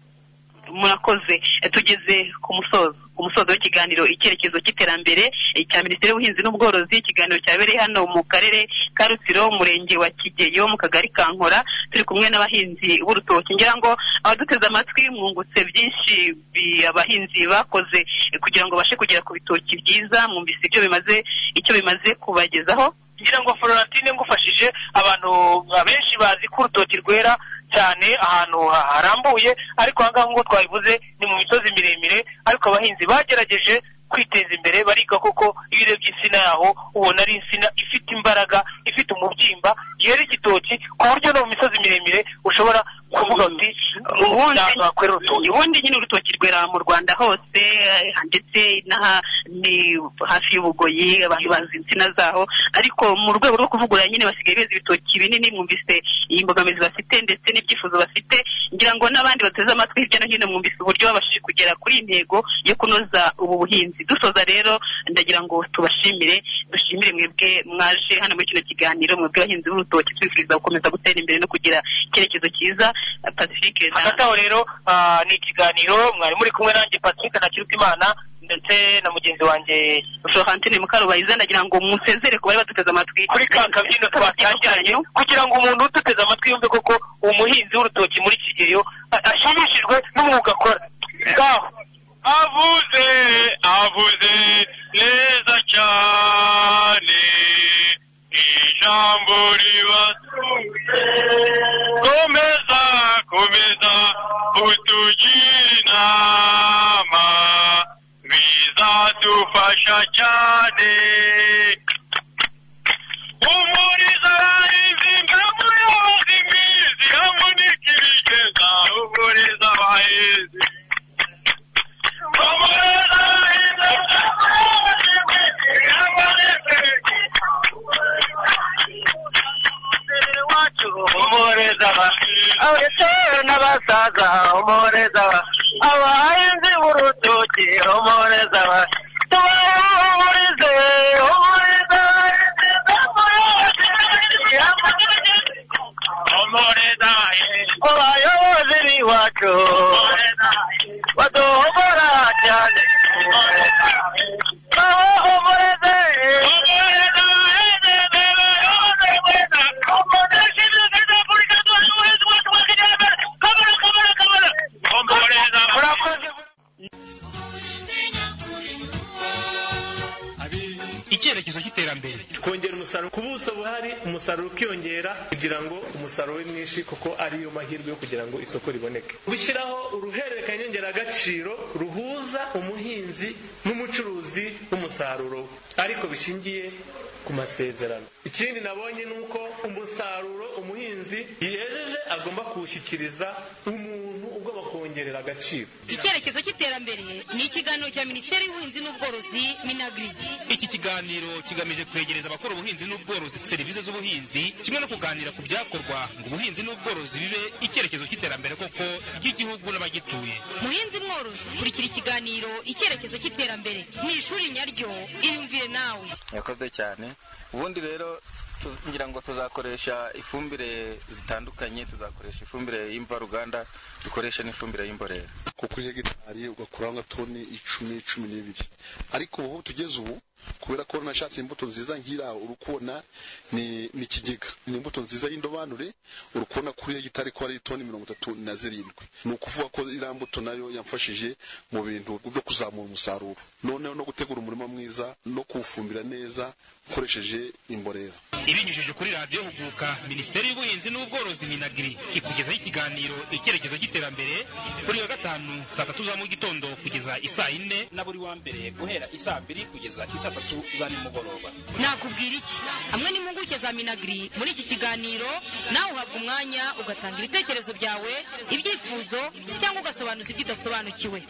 murakoze Eh, tugeze ku musozo ku musozo w'ikiganiro icyerekezo cy'iterambere eh, cya minisiteri y'ubuhinzi n'ubworozi ikiganiro cyabereye hano mu karere ka rutsiro umurenge wa kigeyo mu kagari ka nkora turi kumwe n'abahinzi b'urutoki ngira ngo abaduteze amatwi mwungutse byinshi bi- abahinzi bakoze eh, kugira ngo bashe kugera ku bitoki byiza mwumvise ibyo bimaze icyo bimaze kubagezaho ngira ngo floratine ngufashije abantu abenshi bazi ko urutoki rwera cyane ahantu ha- harambuye ariko aha ngaha nk'uko twabivuze ni mu misozi miremire ariko abahinzi bagerageje kwiteza imbere bariga kuko iyo urebye insina yaho ubona ari insina ifite imbaraga ifite umubyimba yera igitoki ku buryo no mu misozi miremire ushobora kuvuga uti ubundi wakwera urutoki ubundi nyine urutoki rwera mu rwanda hose eh, ndetse n'aha ni hafi y'ubugoyi abantu bazi insina zaho ariko mu rwego rwo kuvugurura nyine basigaye beza ibitoki binini mwumvise iyi mbogamizi bafite ndetse n'ibyifuzo bafite ngira ngo n'abandi bateze amatwi hirya no hino mwumvise uburyo babashije kugera kuri iyi ntego yo kunoza ubu buhinzi dusoza rero ndagira ngo tubashimire dushimire mwebwe mwaje hano muri kino kiganiro mwebwe abahinzi b'urutoki twifuriza gukomeza gutera imbere no kugira icyerekezo cyiza pacifique hagati aho rero ah, ni ikiganiro mwari muri kumwe nanjye patrick na kirutimana ndetse na mugenzi wanjye florentine mukarubayiza ndagira ngo musezere ku bari baduteze amatwi kuri ka kabyino twatangiranye kugira ngo umuntu uduteze amatwi yumve koko umuhinzi w'urutoki muri kigeyo a- ashimishijwe n'umwuga akora ngaho avuze avuze neza cyane ijambo ribasuye komeza komeza utugire inama bizadufasha cyane umurizo abahinzi ngamuyobozi mwizi amunika ibigeza umurizo abahinzi umureza ba abasore n'abasaza umureza ba abahinzi b'urutoki umureza ba tubahumurize umureza abayobozi b'iwacu umusaruro ukiyongera kugira ngo umusaruro ube mwinshi kuko ariyo mahirwe yo kugira ngo isoko riboneke gushyiraho uruhererekanya nyongeragaciro ruhuza umuhinzi n'umucuruzi w'umusaruro we ariko bishingiye ku masezerano ikindi nabonye ni uko umusaruro umuhinzi yejeje agomba kuwushyikiriza umuntu ugomba kuwongerera agaciro icyerekezo cy'iterambere ni ikiganiro cya minisiteri y'ubuhinzi n'ubworozi minagri iki kiganiro kigamije kwegereza abakora ubuhinzi n'ubworozi serivisi z'ubuhinzi kimwe no kuganira ku byakorwa ngo ubuhinzi n'ubworozi bibe icyerekezo cy'iterambere koko ry'igihugu n'abagituye muhinzi mworozi kurikira ikiganiro icyerekezo cy'iterambere mu ishuri nyaryo iyumvire nawe yakoze cyane ubundi rero tu- ngira ngo tuzakoresha ifumbire zitandukanye tuzakoresha ifumbire y'imvaruganda dukoreshe n'ifumbire y'imborera ko kuri hegitari ugakuraho nka toni icumi cumi n'ibiri ariko ubu tugeze ubu kubera ko nashatse imbuto nziza nk'iriya uri kubona ni ni ikigega ni imbuto nziza y'indobanure uri kubona kuri hegitari ko ari toni mirongo itatu na zirindwi ni ukuvuga ko iriya mbuto nayo yamfashije mu bintu byo kuzamura umusaruro noneho no gutegura umurima mwiza no kuwufumbira neza ukoresheje imborera ibinyujije kuri radiyo huguka minisiteri y'ubuhinzi n'ubworozi minagiri ikugezaho ikiganiro icyerekezo cy'iterambere buri wa gatanu saa tatu za mu gitondo kugeza isaa yine na buri wa mbere guhera isaa mbiri kugeza isaa tatu za nimugoroba nakubwira iki hamwe n'impuguke za minagiri muri iki kiganiro nawe uhabwa umwanya ugatanga ibitekerezo byawe ibyifuzo cyangwa ugasobanuza ibyo udasobanukiwe